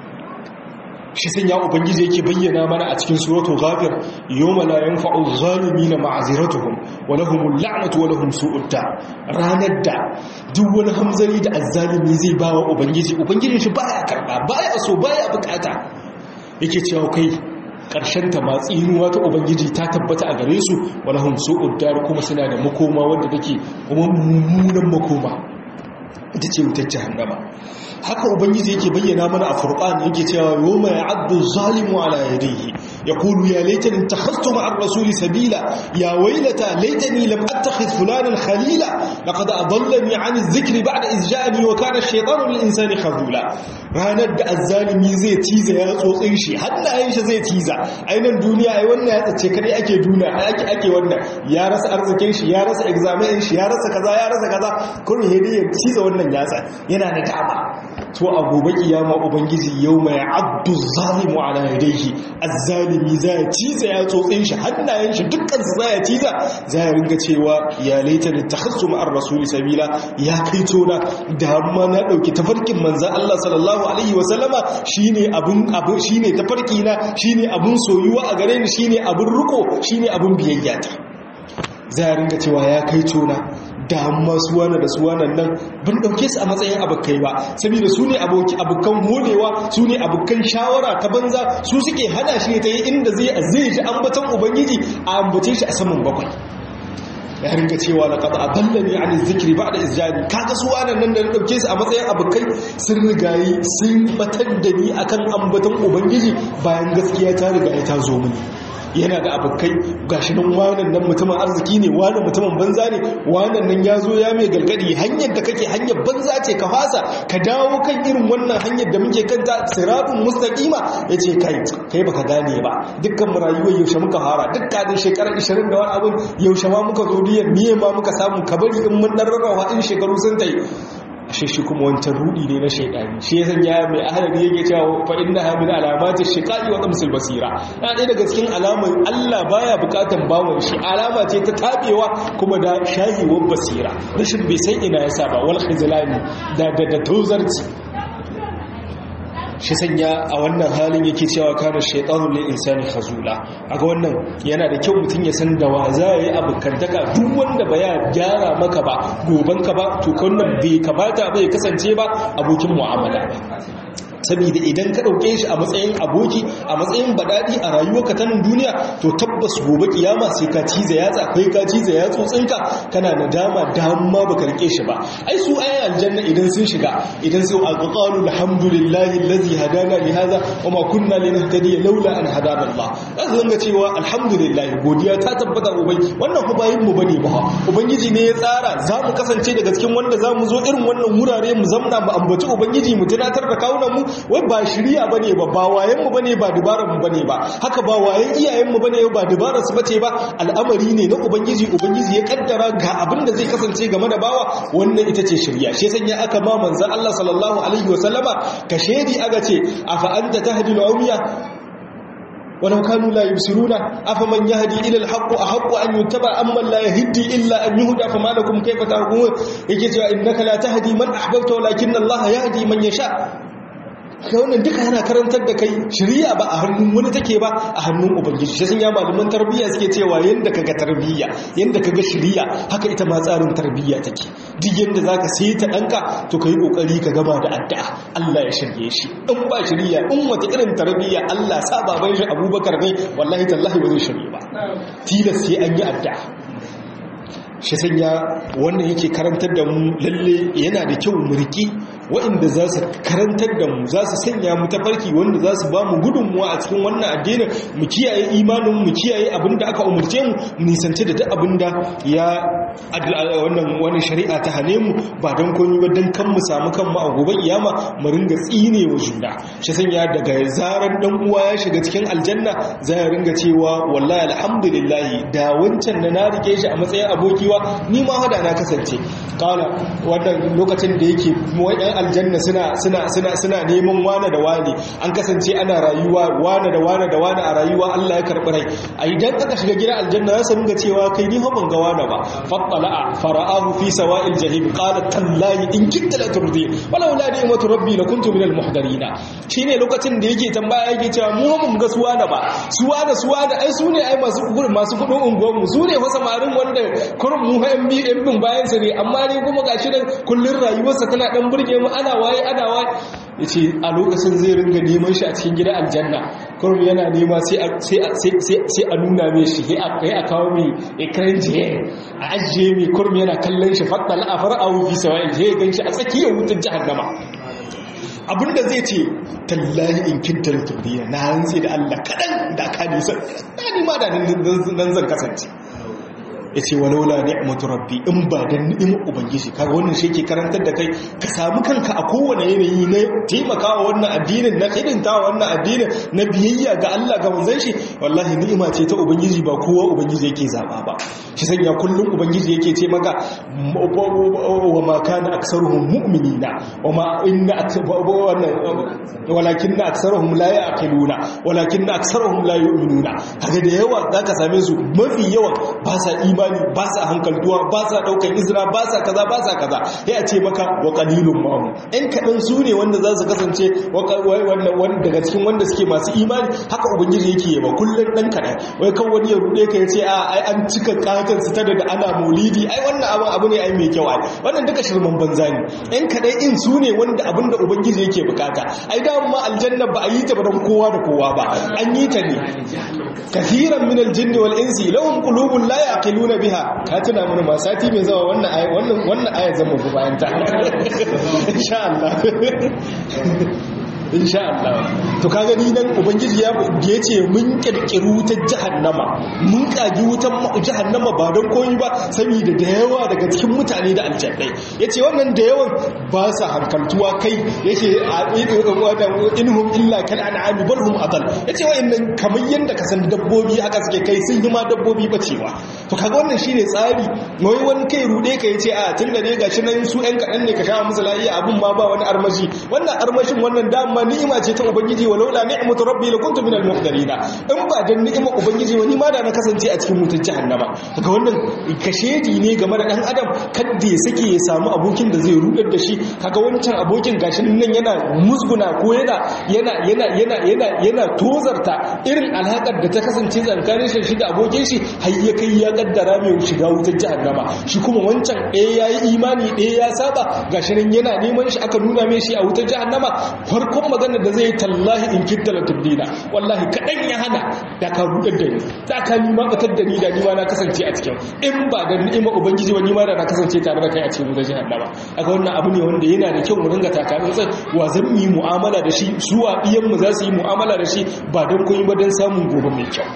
shi sun ya ubangiji yake bayyana mana a cikin suratul ghafir yawma la yanfa'u adh-dhalimina ma'ziratuhum wa lahumul la'natu wa lahum su'ud ranar da duk wani hamzari da azzalimi zai bawa ubangiji ubangijin shi baya karba baya so baya bukata yake cewa kai ƙarshen ta ma tsinuwa ta ubangiji ta tabbata a gare su walahum su'ud dar kuma suna da makoma wanda take kuma mummunan makoma ita ce wutar jahannama haka ubangiji yake bayyana mana a furqan yake cewa yawma ya'addu zalimu ala yadihi yaqulu ya laitani ittakhadhtu ma'a ar-rasuli sabila ya waylata laitani lam attakhidh fulanan khalila laqad adallani 'an adh-dhikri ba'da idh ja'ani wa kana ash-shaytanu lil-insani khazula ranar da azzalimi zai tiza ya tsotsin shi hannayen shi zai tiza ainan duniya ai wannan ya tsace kadai ake duna ake ake wannan ya rasa arzikin shi ya rasa examen shi ya rasa kaza ya rasa kaza kun hede ya tiza wannan yatsa yana da dama to a gobe kiyama ubangiji yau mai abdu zalimu ala yadayhi azzalimi za ya ciza ya tsotsin shi hannayen shi dukkan su za ya ciza za ya ringa cewa ya laita da takhassu ma'ar rasuli sabila ya kai tona da amma na dauki tafarkin manzon Allah sallallahu alaihi wa sallama shine abun abun shine tafarki na shine abun soyuwa a gare ni shine abun riko shine abun biyayya ta za ya ringa cewa ya kai tona da amma suwana da suwanan nan ban dauke su a matsayin abokai ba saboda su ne abokan holewa su ne abokan shawara ta banza su suke hana shi ne ta yi inda zai zai ji ambaton ubangiji a ambace shi a saman bakwai ya ringa cewa da kada adallani an zikri ba da izjani kaga suwanan nan da na dauke su a matsayin abokai sun rigayi sun batar da ni akan ambaton ubangiji bayan gaskiya ta riga ta zo mini yana da abokai gashi nan wannan nan mutumin arziki ne wannan mutumin banza ne wannan nan ya zo ya mai galgadi hanyar da kake hanyar banza ce ka fasa ka dawo kan irin wannan hanyar da muke kanta siratun mustaqima yace kai kai baka gane ba dukkan mu rayuwar yaushe muka fara dukkan da shekara 20 da wani abin yaushe ma muka zo diyar miye ma muka samu kabari in mun dan rarrawa in shekaru sun tai ashe shi kuma wancan rudi ne na shaidani shi ya sanya mai ahalari yake cewa fa inna ha min alamati shiqaqi wa qamsil basira na ɗaya daga cikin alaman Allah baya bukatan bawon shi alama ce ta tabewa kuma da shahiwar basira rashin bai san ina yasa ba wal khizlani da da da tozarci shi sanya a wannan halin yake cewa kana shaytanu lil insani khazula aga wannan yana da kyau mutum ya san da wa za yi abukantaka duk wanda ba ya gyara maka ba goban ka ba to wannan bai kamata ba ya kasance ba abokin mu'amala ba saboda idan ka ɗauke shi a matsayin aboki a matsayin baɗaɗi a rayuwarka ta nan duniya to tabbas gobe kiyama sai ka ciza yatsa kai ka ciza yatsunka kana nadama damma baka rike shi ba ai su ayan aljanna idan sun shiga idan sai alqalu alhamdulillahi allazi hadana li hadha wa ma kunna linahtadiya laula an hadana Allah zaka zanga cewa alhamdulillah godiya ta tabbata ubai wannan fa bayin mu bane ba ubangiji ne ya tsara za mu kasance daga cikin wanda za mu zo irin wannan wurare mu zamna mu ambaci ubangiji mu tunatar da kawunan mu wai ba shirya bane ba ba wayen mu bane ba dubaran mu bane ba haka ba wayen iyayen mu bane ba dubaran su bace ba al'amari ne na ubangiji ubangiji ya kaddara ga abin da zai kasance game da bawa wannan ita ce shirya shi sanya aka ma manzon Allah sallallahu alaihi wasallama ka shedi aga ce afa anta tahdi al-umya ولو كانوا لا يبصرون افمن يهدي الى الحق احق ان يتبع اما لا يهدي الا ان يهدى فما لكم كيف تحكمون yake cewa innaka la tahdi man ahbabta walakin Allah yahdi man yasha ka wannan duka yana karantar da kai shari'a ba a hannun wani take ba a hannun ubangiji shi sun ya malaman tarbiyya suke cewa yanda kaga tarbiyya yanda kaga shari'a haka ita ma tsarin tarbiyya take duk yanda zaka sai ta danka to kai kokari ka gama da addu'a Allah ya shirye shi in ba shari'a in wata irin tarbiyya Allah sa baban shi Abubakar ne wallahi tallahi ba zai shirye ba tilas sai an yi addu'a shi sanya wannan yake karantar da mu lalle yana da kyau mu riki waɗanda za su karantar da mu za su sanya mu tafarki wanda za su ba mu gudunmuwa a cikin wannan addinin mu kiyaye imanin mu kiyaye abin da aka umarce mu nisanci da duk abin da ya wannan wani shari'a ta hane mu ba don komai ba don kan mu samu kanmu a gobe kiyama mu ringa tsine wa juna shi sanya daga zaran dan uwa ya shiga cikin aljanna za ya ringa cewa wallahi alhamdulillah da wancan da na rike shi a matsayin abokiwa ni ma hada na kasance kala wannan lokacin da yake wayan aljanna suna suna suna suna neman wane da wane an kasance ana rayuwa wane da wane da wane a rayuwa Allah ya karbi rai a idan aka shiga gidan aljanna za su ringa cewa kai ni fa ban ga wane ba fattala fara'ahu fi sawa'il jahim qala tallahi in kitta la turdi walau la ni'matu rabbi la kuntu minal muhdarin shine lokacin da yake tambaya yake cewa mu mun ga suwa da ba suwa da suwa da ai sune ai masu kudin masu kudin unguwar mu sune fa samarin wanda kurum mu ha yan bin bayan sa ne amma ne kuma gashi nan kullun rayuwarsa tana dan burge mu ana waye ana waye ya ce a lokacin zai ringa neman shi a cikin gidan aljanna kurum yana nema sai a nuna mai shi sai a kawo mai ikirin jiye a ajiye mai kurum yana kallon shi faɗa la'afar a wufi sawa'il sai ya gan shi a tsakiyar wutar jihannama abinda zai ce tallahi in kinta da turbiya na hantsi da allah kaɗan da aka nisa na nima da nan zan kasance ya ce walaula ni'matu rabbi in ba da ni'imar ubangiji kaga wannan shi ke karantar da kai ka samu kanka a kowane yanayi na taimakawa wannan addinin na hidintawa wannan addinin na biyayya ga Allah ga manzon shi wallahi ni'ima ce ta ubangiji ba kowa ubangiji yake zaba ba shi sanya kullum ubangiji yake ce maka wa ma kana aksaruhum mu'minina wa ma inna walakinna aksaruhum la ya'qiluna walakinna aksaruhum la yu'minuna kaga da yawa zaka same su mafi yawan ba sa imani ba sa hankaltuwa ba sa daukan izra ba sa kaza ba sa kaza sai a ce maka wa qalilun ma'hum in kadan su ne wanda za su kasance wannan daga cikin wanda suke masu imani haka ubangiji yake yaba kullun dan kadan wai kan wani ya rude ka yace a ai an cika katan su ta da ana maulidi ai wannan abin abu ne ai mai kyau ai wannan duka shirman banza ne in kadan in su ne wanda abinda ubangiji yake bukata ai da ma aljanna ba a yi ta ba don kowa da kowa ba an yi ta ne kathiran min aljinni wal insi lahum qulubun la yaqiluna biha ka tuna mana ma sati mai zawa wannan aya wannan wannan aya zan mu bayan ta insha Allah insha Allah to kaga ni nan ubangiji ya yace mun kirkiru wutar jahannama mun kagi wutar jahannama ba don koyi ba saboda da yawa daga cikin mutane da aljannai yace wannan da yawan ba sa hankaltuwa kai yake inhum illa kal an'ami bal hum adal yace wayannan kamar yanda ka san dabbobi haka suke kai sun yi ma dabbobi bacewa to kaga wannan shine tsari wai wani kai rude ka yace a tunda ne gashi nan su ɗan kaɗan ne ka sha musu lafiya abun ma ba wani armashi wannan armashin wannan dama ni'ima ce ta ubangiji walaula ni'matu rabbi lakuntu minal muqdarina in ba dan ni'imar ubangiji wani ma da na kasance a cikin mutum jahannama kaga wannan kashedi ne game da dan adam kadda ya sake ya samu abokin da zai rudar da shi kaga wancan abokin gashi nan yana musguna ko yana yana yana yana yana yana tozarta irin alhakar da ta kasance tsakanin shi da abokin shi har ya kai ya kaddara mai shiga wutar jahannama shi kuma wancan ɗaya yayi imani ɗaya ya saba gashi nan yana neman shi aka nuna mai shi a wutar jahannama farkon magana da zai tallahi in kitta la tubdila wallahi kadan ya hana da ka rudar da ni da ka nima batar da ni da ni ma na kasance a cikin in ba da ni'ima ubangiji wani ma da na kasance tare da kai a cikin wutar jahannama aka wannan abu ne wanda yana da kyau mu ringa takarin sai wa zan yi mu'amala da shi zuwa iyan mu za su yi mu'amala da shi ba don koyi ba don samun gobe mai kyau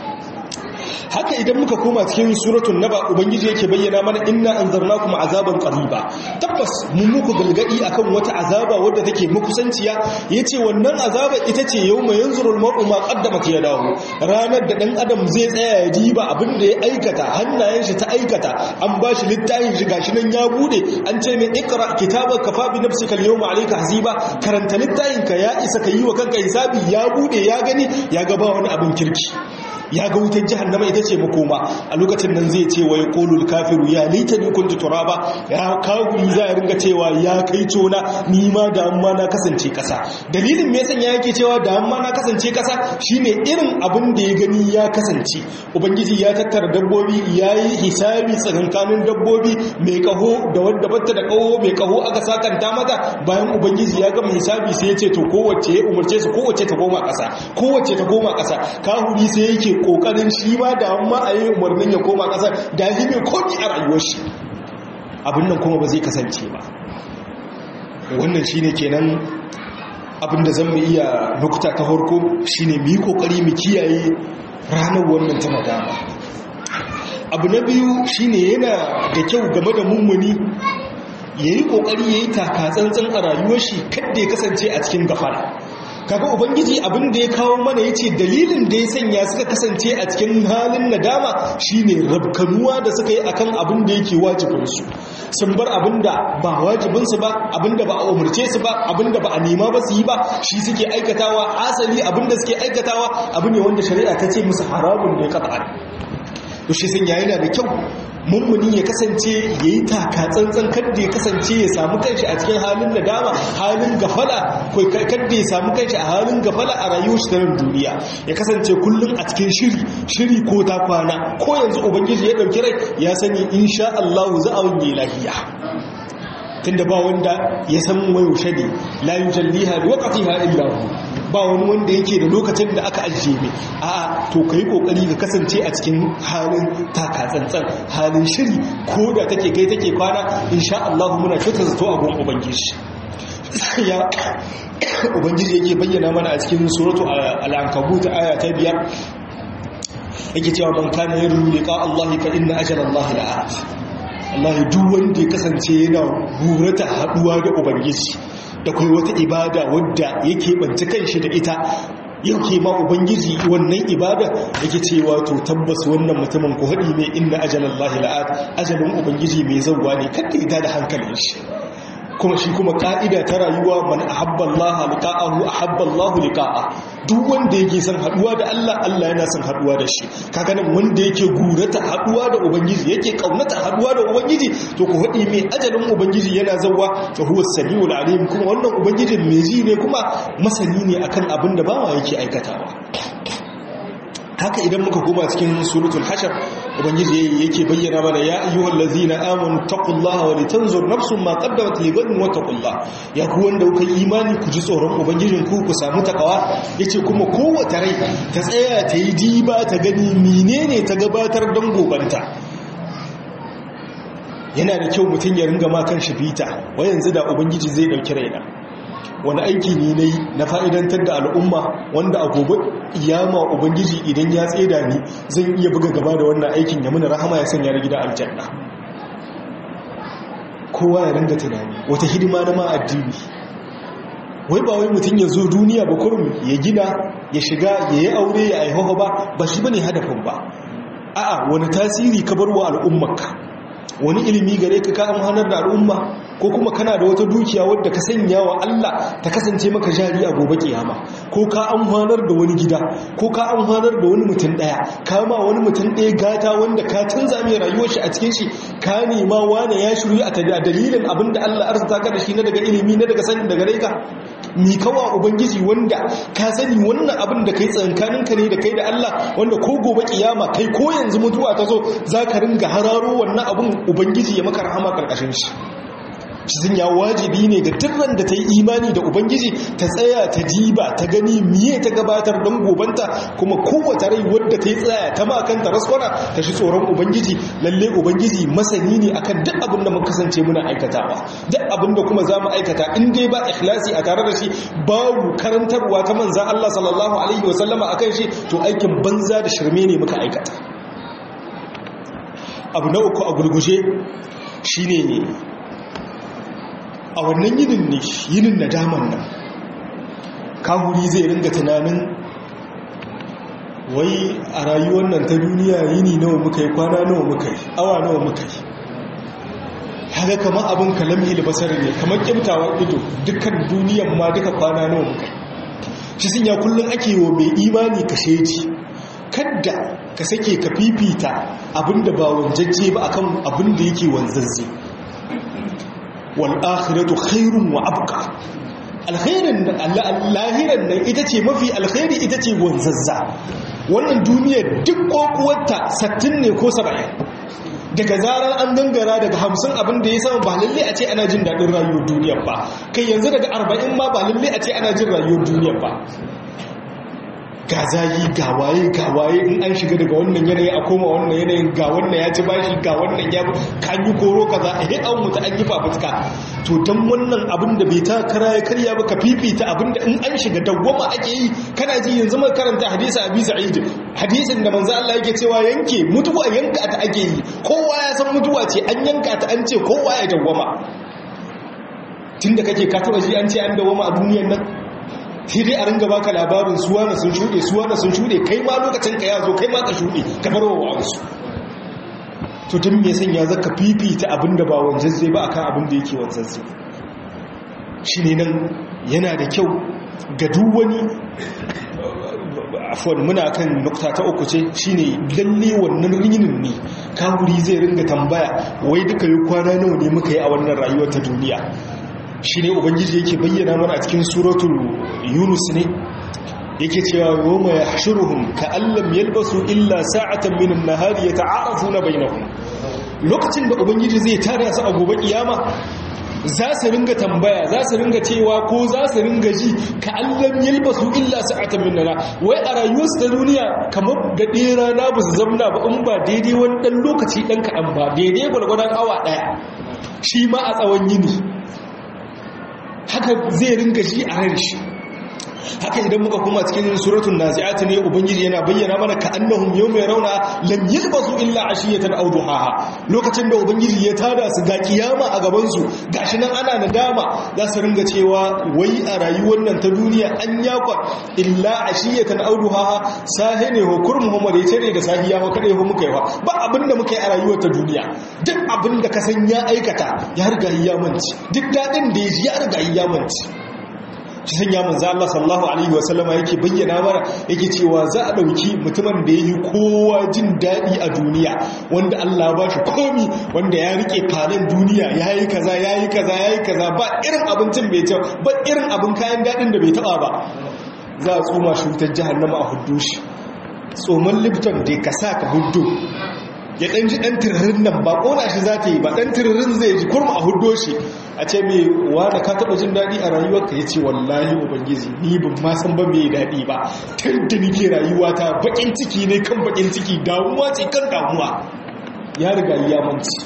haka idan muka koma cikin suratul naba ubangiji yake bayyana mana inna anzarnakum azaban qariba tabbas mun muku galgadi akan wata azaba wadda take makusanciya yace wannan azaba ita ce yawma yanzurul mar'u ma qaddamat yadahu ranar da dan adam zai tsaya ya diba abin da ya aikata hannayen shi ta aikata an bashi littafin shi gashi nan ya bude an ce mai ikra kitabaka kafa bi nafsika al-yawma alayka hasiba karanta littafin ka ya isa ka yi wa kanka hisabi ya bude ya gani ya ga ba wani abin kirki ya ga wutar jahannama ita ce makoma a lokacin nan zai ce wa ya kolul kafiru ya laita ni kuntu turaba ya kaguri za a ringa cewa ya kai tona ni ma da amma na kasance kasa dalilin me yasa yake cewa da amma na kasance kasa shine irin abin da ya gani ya kasance ubangiji ya tattara dabbobi ya yi hisabi tsakankanin dabbobi mai kaho da wanda batta da kaho mai kaho aka sakanta mata bayan ubangiji ya gama hisabi sai ya ce to kowace ya umarce su kowace ta koma kasa kowace ta koma kasa kahuri sai yake kokarin shi ma da amma a yi umarnin ya koma kasar da yi mai komi a rayuwar shi abin nan kuma ba zai kasance ba wannan shi ne kenan abin da zan mu iya nukuta ta harko shi ne mu yi kokari mu kiyaye ranar wannan tana dama abu na biyu shi ne yana da kyau game da mummuni ya yi kokari ya yi takatsantsan a rayuwar shi kadda ya kasance a cikin gafara kaga ubangiji abin da ya kawo mana yace dalilin da ya sanya suka kasance a cikin halin nadama shine rabkanuwa da suka yi akan abin da yake wajibin su sun bar abin da ba wajibin su ba abin da ba a umurce su ba abin da ba a nema ba su yi ba shi suke aikatawa asali abin da suke aikatawa abu ne wanda shari'a ta ce musu haramun ne qat'an to shi sun yana da kyau mummuni ya kasance ya yi taka tsantsan kadda ya kasance ya samu kanshi a cikin halin nadama halin gafala ko kadda ya samu kanshi a halin gafala a rayuwar shi ta duniya ya kasance kullum a cikin shiri shiri ko ta kwana ko yanzu ubangiji ya dauki rai ya sani insha Allah za a wani lahiya tunda ba wanda ya san wayaushe ne la yujalliha liwaqtiha illa hu ba wani wanda yake da lokacin da aka ajiye mai a to kai kokari ka kasance a cikin halin taka tsantsan halin shiri ko da take kai take kwana insha Allah muna kyautar zato a gun ubangiji ya ubangiji yake bayyana mana a cikin suratu al-ankabut aya ta biyar yake cewa man kana yarju liqa Allah fa inna ajala Allah la'at Allah duk wanda ya kasance yana burata haduwa da ubangiji da kai wata ibada wadda yake banci kanshi da ita yake ma ubangiji wannan ibada yake cewa to tabbas wannan mutumin ku hadi mai inna ajalallahi la'at ajalin ubangiji mai zawwa ne kada ita da hankalin shi kuma shi kuma ka'ida ta rayuwa man ahabba Allah liqa'ahu ahabba Allah liqa'a duk wanda yake son haduwa da Allah Allah yana son haduwa da shi kaga nan wanda yake gurata haduwa da ubangiji yake kaunata haduwa da ubangiji to ku hadi mai ajalin ubangiji yana zawwa fa huwa samiul alim kuma wannan ubangiji mai ji ne kuma masani ne akan abin da bawa yake aikatawa haka idan muka koma cikin suratul hashar ubangiji yake bayyana mana ya ayyuhal ladzina amanu taqullaha wa litanzur nafsun ma qaddamat lighadin wa taqullah ya ku wanda kuka imani ku ji tsoron ubangijin ku ku samu takawa yace kuma kowace rai ta tsaya ta yi diba ta gani menene ta gabatar don gobanta yana da kyau mutum ya ringa ma kan shi bita wa yanzu da ubangiji zai dauki raina wani aiki ne na yi na fa'idantar da al'umma wanda a gobe iyama ubangiji idan ya tseda ni zan iya buga gaba da wannan aikin ya muna rahama ya sanya na gida aljanna kowa ya ringa tunani wata hidima na ma addini wai ba wai mutum ya zo duniya ba kurum ya gina ya shiga ya yi aure ya aihoha ba ba shi ba ne hadafin ba a'a wani tasiri ka bar wa al'ummarka wani ilimi gare ka ka amfanar da al'umma ko kuma kana da wata dukiya wadda ka sanya wa Allah ta kasance maka jari a gobe kiyama ko ka amfanar da wani gida ko ka amfanar da wani mutum daya ka ma wani mutum daya gata wanda ka canza mai rayuwar shi a cikin shi ka nema wane ya shiru a dalilin abinda Allah arzuta ka da shi na daga ilimi na daga sani daga ka mi kawa ubangiji wanda ka sani wannan abin da kai tsankanin ka ne da kai da Allah wanda ko gobe kiyama kai ko yanzu mutuwa ta zo zaka ringa hararo wannan abin ubangiji ya maka rahama karkashin shi sun ya wajibi ne ga dukkan da ta yi imani da ubangiji ta tsaya ta diba ta gani miye ta gabatar don gobanta kuma kowace rai wadda ta yi tsaya ta makanta raskwana ta shi tsoron ubangiji lalle ubangiji masani ne akan duk abin da muka kasance muna aikatawa duk abin da kuma za mu aikata in dai ba ikhlasi a tare da shi babu karantarwa ta manzan Allah sallallahu alaihi wasallama akan shi to aikin banza da shirme ne muka aikata abu na uku a gurguje shine a wannan yinin ne yinin nadaman nan kahuri zai ringa tunanin wai a rayuwar nan ta duniya yini nawa muka yi kwana nawa muka yi awa nawa muka yi haka kamar abin kalamhi basar ne kamar kimtawa ido dukkan duniyan ma duka kwana nawa muka yi shi sun ya kullum ake wa mai imani ka sheji kadda ka sake ka fifita abinda ba wanjajje ba akan abinda yake wanzazze wal'akhiratu khairun wa abqa alkhairin lahiran nan ita ce mafi alkhairi ita ce wanzazza wannan duniyar duk kokuwarta sattin ne ko saba'in daga zarar an gangara daga hamsin abin da ya sama ba lalle a ce ana jin daɗin rayuwar duniyar ba kai yanzu daga arba'in ma ba lalle a ce ana jin rayuwar duniyar ba ga zayi ga waye ga waye in an shiga daga wannan yanayi a koma wannan yanayin ga wannan ya ci bashi ga wannan ya kan yi koro kaza a yi an mutu an yi fafutuka to don wannan abin da bai ta kara ya karya ba ka fifita abin da in an shiga dawwama ake yi kana ji yanzu mai karanta hadisi a bisa aidi hadisin da manzo Allah yake cewa yanke mutuwa yanka ta ake yi kowa ya san mutuwa ce an yanka ta an ce kowa ya dawwama tunda kake ka taba ji an ce an dawwama a duniyar nan sai dai a ringa baka labarin suwa na sun shuɗe suwa na sun shuɗe kai ma lokacin ka ya zo kai ma ka shuɗe ka bar wa wa'ansu to tun me sanya zaka fifita abin da ba wanzazze ba akan abin da yake wanzazze shi ne nan yana da kyau ga duk wani afuwan muna kan nukta ta uku ce shine lalle wannan rinin ne kawuri zai ringa tambaya wai duka yi kwana nawa ne muka yi a wannan rayuwar ta duniya shi ne ubangiji yake bayyana mana a cikin suratul yunus ne yake cewa yawma yahshuruhum ka'allam yalbasu illa sa'atan min an-nahari yata'arafuna bainahum lokacin da ubangiji zai tare su a gobe kiyama za su ringa tambaya za su ringa cewa ko za su ringa ji ka allam yalbasu illa sa'atan min nara wai a rayuwarsu ta duniya kamar ga ɗera na ba su zamna ba in ba daidai wani ɗan lokaci ɗan kaɗan ba daidai gwargwadon awa ɗaya shi ma a tsawon yini haka zai ringa ji a ran shi haka idan muka kuma cikin suratul nazi'at ne ubangiji yana bayyana mana ka annahum yawma yarawna lam yalbasu illa ashiyatan aw duhaha lokacin da ubangiji ya tada su ga kiyama a gaban su gashi nan ana nadama za su ringa cewa wai a rayuwar nan ta duniya an yakwa illa ashiyatan aw duhaha sahine ho kurmu Muhammad ya tare da sahiya ho kade ho muka yi ba abinda muka yi a rayuwar ta duniya duk abinda ka san ya aikata ya riga ya manci duk dadin da ya ji ya riga ya manci shi sanya manzo Allah sallallahu alaihi wasallama yake bayyana mana yake cewa za a dauki mutumin da yayi kowa jin dadi a duniya wanda Allah ba shi komi wanda ya rike falon duniya yayi kaza yayi kaza yayi kaza ba irin abincin bai ci ba irin abin kayan dadin da bai taba ba za a tsoma shi wutar jahannama a huddu shi tsoman lipton da ka sa ka huddu ya ɗan ji ɗan tiririn nan ba ƙona shi za ta yi ba ɗan tiririn zai ji kurma a hudo shi a ce mai wada ka taɓa jin daɗi a rayuwarka ya ce wallahi ubangiji ni ban ma san ba mai daɗi ba tun da nike rayuwa ta baƙin ciki ne kan baƙin ciki damuwa ce kan damuwa ya riga ya manci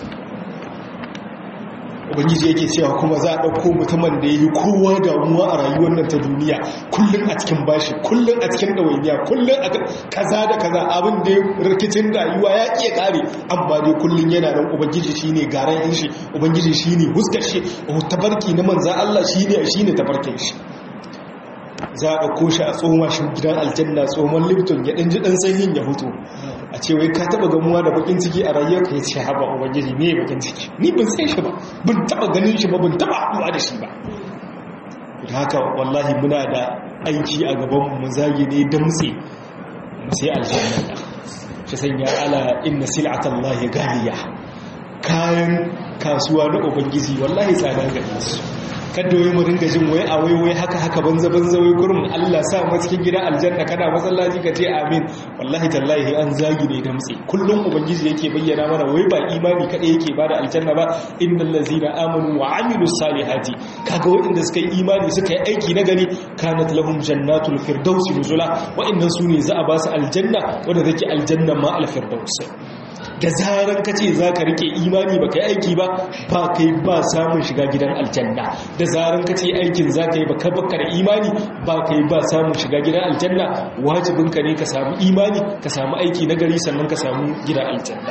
ubangiji yake cewa kuma za a ɗauko mutumin da ya yi kowa damuwa a rayuwar nan ta duniya kullum a cikin bashi kullum a cikin ɗawainiya kullum a kaza da kaza abin da rikicin rayuwa ya iya ƙare amma dai kullum yana nan ubangiji shi ne garan yin shi ubangiji shi ne huskar shi tabarki na manza Allah shi ne shi ne tabarkin shi za a ɗauko shi a tsoma shi gidan aljanna tsohon lipton ya ɗan ji ɗan sanyin ya hutu a ce wai ka taɓa gamuwa da bakin ciki a rayuwar ka ya ce haɓa ubangiji ne bakin ciki ni ban san shi ba ban taɓa ganin shi ba ban taɓa haɗuwa da shi ba da haka wallahi muna da aiki a gaban mu zage ne damtse mu sai aljanna da shi sanya ala inna sil'atallahi galiya kayan kasuwa na ubangiji wallahi tsada ga su kada wai mu ringa jin wai a wai wai haka haka banza banza wai gurin Allah sa mu cikin gidan aljanna kana masallaci ka ce amin wallahi tallahi an zagi ne damtse kullum ubangiji yake bayyana mana wai ba imani kada yake bada aljanna ba innal ladzina amanu wa amilus salihati kaga waɗanda suka yi imani suka yi aiki na gari kanat lahum jannatul firdausi nuzula waɗannan su ne za a ba su aljanna wanda take aljanna ma al firdaus da zaran ka ce za ka rike imani ba ka yi aiki ba ba kai ba samun shiga gidan aljanna da zaran ka ce aikin za ka yi ba ka bakar imani ba kai ba samun shiga gidan aljanna wajibinka ne ka samu imani ka samu aiki na gari sannan ka samu gidan aljanna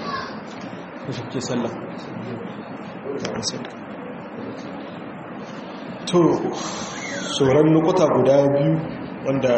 to tsoron nukuta guda biyu wanda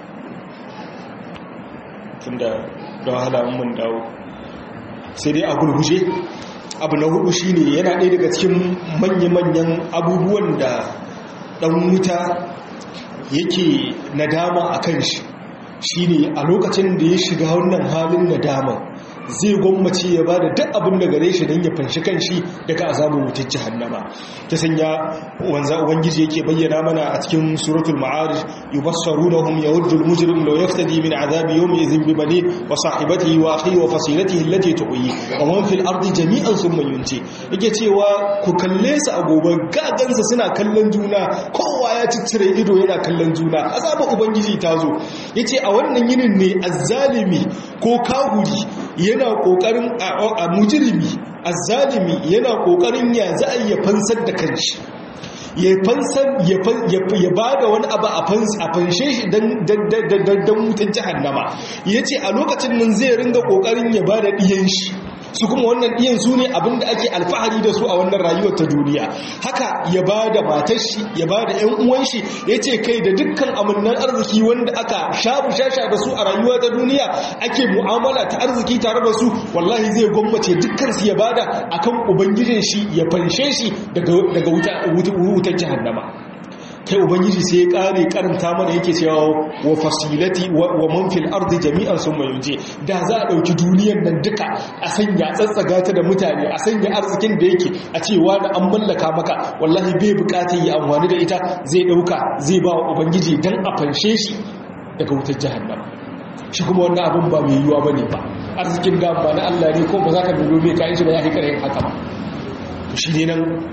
tunda da wahala mun dawo sai dai a gulguje abu na hudu shine yana ɗaya daga cikin manya-manyan abubuwan da ɗan wuta yake nadama a kan shi shine a lokacin da ya shiga wannan halin nadama zai gwammace ya ba da duk abin da gare shi don ya fanshi kanshi daga azabin wutar jahannama ta sanya wanza ubangiji yake bayyana mana a cikin suratul ma'arij yubassarunahum yawjul mujrim law yaftadi min azabi yawmi idhin bi bani wa sahibatihi wa akhihi wa fasilatihi allati tuqi wa man fil ardi jami'an thumma yunti yake cewa ku kalle su a gobe gagansa suna kallon juna kowa ya ciccire ido yana kallon juna azabin ubangiji ta zo yace a wannan yinin ne azzalimi ko kahuri yana kokarin a mujirimi azzalimi yana kokarin ya za a iya fansar da kanshi ya fansar ya ba da wani abu a fanshe shi don mutum jihannama ya ce a lokacin nan zai ringa kokarin ya ba da ɗiyan shi su kuma wannan ɗiyan su ne abinda ake alfahari da su a wannan rayuwar ta duniya haka ya ba da matar shi ya ba da ‘yan uwan shi ya ce kai da dukkan amannan arziki wanda aka shabu shasha da su a rayuwa ta duniya ake mu'amala ta arziki tare da su wallahi zai gwammace dukkan su ya ba da akan ubangijin shi ya fanshe shi daga wutar jahannama kai ubangiji sai ya kare karanta mana yake cewa wa fasilati wa man fil ardi jami'an summa yunji da za a dauki duniyar nan duka a sanya tsatsaga ta da mutane a sanya arzikin da yake a cewa da an mallaka maka wallahi bai bukatar yi amfani da ita zai dauka zai ba wa ubangiji dan a fanshe shi daga wutar jahannama shi kuma wannan abin ba mai yiwuwa bane ba arzikin da ba na Allah ne ko ba za ka dubo mai kayan shi ba ya fi kare haka ba to shi ne nan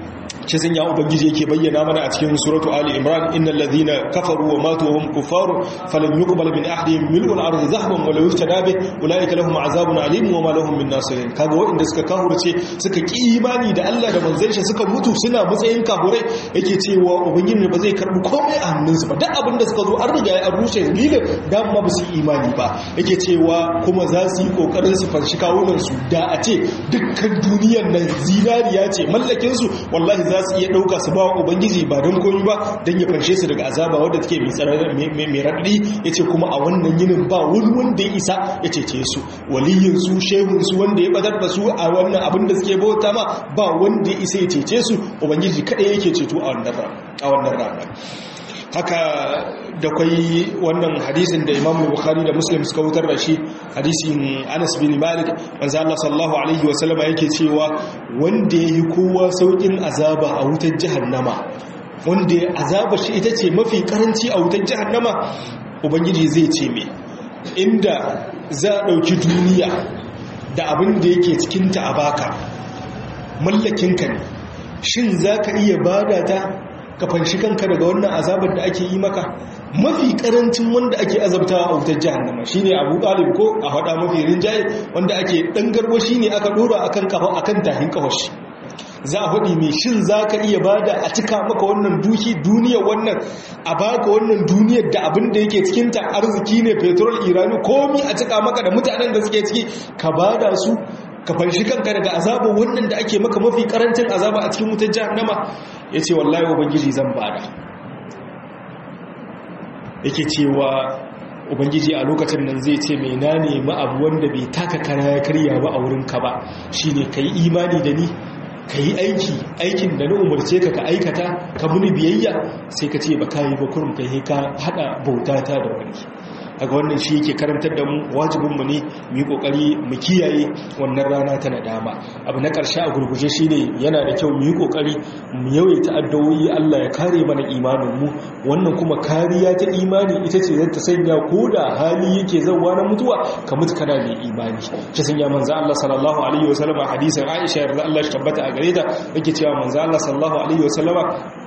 shi sun ya ubangiji yake bayyana mana a cikin suratu ali imran innal ladhina kafaru wa matu wa hum kuffaru falan yuqbal min ahadihim mil'ul ardi zahaban wa law ishtada bi ulaika lahum azabun alim wa ma lahum min nasirin kaga waɗanda suka kafurce suka ki imani da Allah da manzon shi suka mutu suna matsayin kafurai yake cewa ubangiji ba zai karbi komai a hannunsu ba duk abin da suka zo an riga ya rushe dalilin dan ma ba su imani ba yake cewa kuma za su yi kokarin su fanshi kawunan su da a ce dukkan duniyar nan zinariya ce mallakin su wallahi za su iya dauka su ba wa ubangiji ba don komai ba dan ya fanshe su daga azaba wanda take mai tsarar mai raddi yace kuma a wannan yinin ba wani wanda ya isa ya cece su waliyin su shehun su wanda ya badar da su a wannan abin da suke bauta ma ba wanda ya isa ya cece su ubangiji kadai yake ceto a wannan rana haka da kwai wannan hadisin da imam bukhari da muslim suka wutar da shi hadisin anas bin malik manzo Allah sallallahu alaihi wasallama yake cewa wanda yayi kowa saukin azaba a wutar jahannama wanda azaba shi ita ce mafi karanci a wutar jahannama ubangiji zai ce me inda za a dauki duniya da abin da yake cikinta a baka mallakinka ne shin za ka iya bada ta ka fanshi kanka daga wannan azabar da ake yi maka mafi karancin wanda ake azabtawa a wutar jahannama shine Abu Talib ko a hada mafi rinjaye wanda ake dan garbo shine aka dora akan kafa akan tahin kafashi za a faɗi mai shin za ka iya bada a cika maka wannan duki duniyar wannan a baka wannan duniyar da abin da yake cikinta arziki ne petrol irani komi a cika maka da mutanen da suke ciki ka bada su ka fanshi kanka daga azaba wannan da ake maka mafi karancin azaba a cikin wutar jahannama ya ce wallahi ubangiji zan bada yake cewa ubangiji a lokacin nan zai ce mai na nemi abu wanda bai taka kara ya karya ba a wurinka ba shine ka yi imani da ni ka yi aiki aikin da na umarce ka ka aikata ka muni biyayya sai ka ce ba ka yi ba kurum ka yi ka haɗa bautata da wani daga wannan shi yake karantar da mu wajibinmu ne mu yi kokari mu kiyaye wannan rana ta nadama abu na ƙarshe a gurguje shine yana da kyau mu yi kokari mu yawaita addu'o'i Allah ya kare mana imanin mu wannan kuma kariya ta imani ita ce zata sanya ko da hali yake zawa na mutuwa ka mutu kana mai imani ta sanya manzo Allah sallallahu alaihi wasallam a hadisin Aisha yarda Allah shi tabbata a gare ta yake cewa manzo Allah sallallahu alaihi wasallama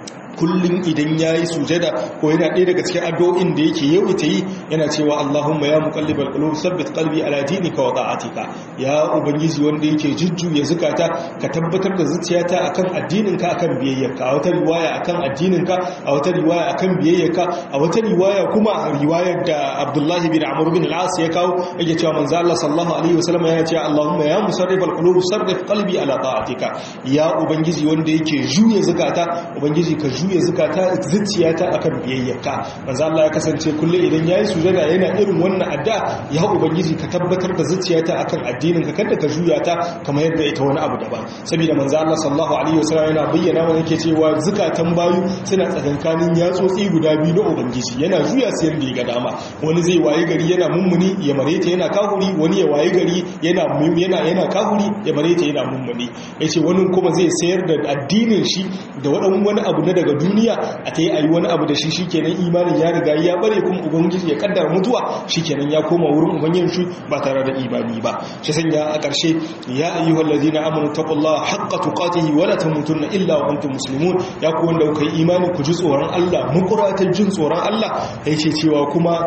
kullum idan ya yi sujada ko yana ɗaya daga cikin addu'o'in da yake yau ita yi yana cewa Allahumma ya muqallibal qulub sabbit qalbi ala dinika wa ta'atika ya ubangiji wanda yake jujjuya zukata ka tabbatar da zuciyata akan addininka akan biyayyarka a wata riwaya akan addininka a wata riwaya akan biyayyarka a wata riwaya kuma riwayar da Abdullah bin Amr bin al-As ya kawo yake cewa manzo Allah sallallahu alaihi wasallam yana cewa Allahumma ya musarrifal qulub sarrif qalbi ala ta'atika ya ubangiji wanda yake juya zukata ubangiji ka juya zukata zuciyata akan biyayyarka manzo Allah ya kasance kullum idan yayi sujada yana irin wannan adda ya ubangiji ka tabbatar da zuciyata akan addinin ka kada ka juya ta kamar yadda ita wani abu daban saboda manzo Allah sallallahu alaihi wasallam yana bayyana mana yake cewa zukatan bayu suna tsakankanin yatsotsi guda biyu na ubangiji yana juya su yanda ya ga dama wani zai waye gari yana mummuni ya mareta yana kahuri wani ya waye gari yana yana yana kahuri ya mareta yana mummuni yace wani kuma zai sayar da addinin shi da wadan wani abu na daga duniya a ta yi a yi wani abu da shi shikenan imanin ya riga ya bare kuma ubangiji ya kaddara mutuwa shikenan ya koma wurin ubangijin shi ba tare da imani ba shi sanya a ƙarshe ya ayyuhal ladina amanu taqullaha haqqa tuqatihi wa la tamutunna illa wa antum muslimun ya ku wanda kuka yi imani ku ji tsoron Allah mukuratan jin tsoron Allah yace cewa kuma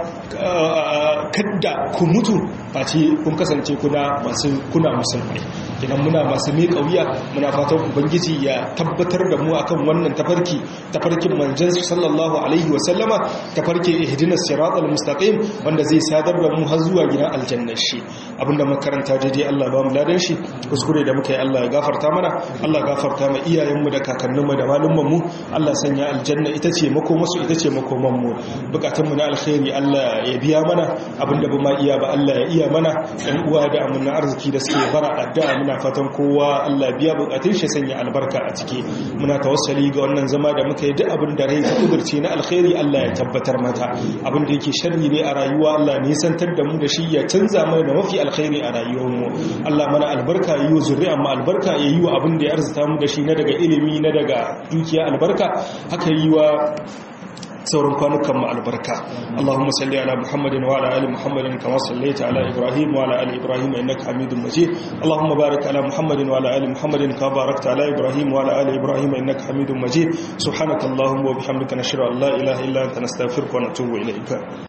kadda ku mutu face kun kasance kuna masu kuna musulmai idan muna masu miƙa wuya muna fatan ubangiji ya tabbatar da mu akan wannan tafarki tafarkin manzon sallallahu alaihi wa sallama tafarkin ihdinas siratal mustaqim wanda zai sadar da mu har zuwa gidan aljanna shi abinda makaranta daidai Allah ba mu ladan shi kuskure da muka yi Allah ya gafarta mana Allah gafarta ma iyayenmu da kakanninmu da malumman mu Allah sanya aljanna ita ce makomasu ita ce makoman mu bukatun mu na alkhairi Allah ya biya mana abinda ba ma iya ba Allah ya iya mana ɗan uwa da amana arziki da suke bara addu'a muna fatan kowa Allah biya bukatun shi sanya albarka a ciki muna tawassali ga wannan zama da muka yi duk abin da rai ta kudurce na alkhairi Allah ya tabbatar mata abin da yake sharri ne a rayuwa Allah ne santar da mu da shi ya canza mana da mafi alkhairi a rayuwar mu Allah mana albarka yi wa zuri'a mu albarka ya yi wa abin da ya arzuta mu da shi na daga ilimi na daga dukiya albarka haka yi wa sauran kwanukan mu albarka Allahumma salli ala Muhammadin wa ala ali Muhammadin kama sallaita ala Ibrahim wa ala ali Ibrahim innaka Hamidum Majid Allahumma barik ala Muhammadin wa ala ali Muhammadin kama barakta ala Ibrahim wa ala ali Ibrahim innaka Hamidum Majid subhanakallahumma wa bihamdika nashhadu an la ilaha illa anta nastaghfiruka wa natubu ilayka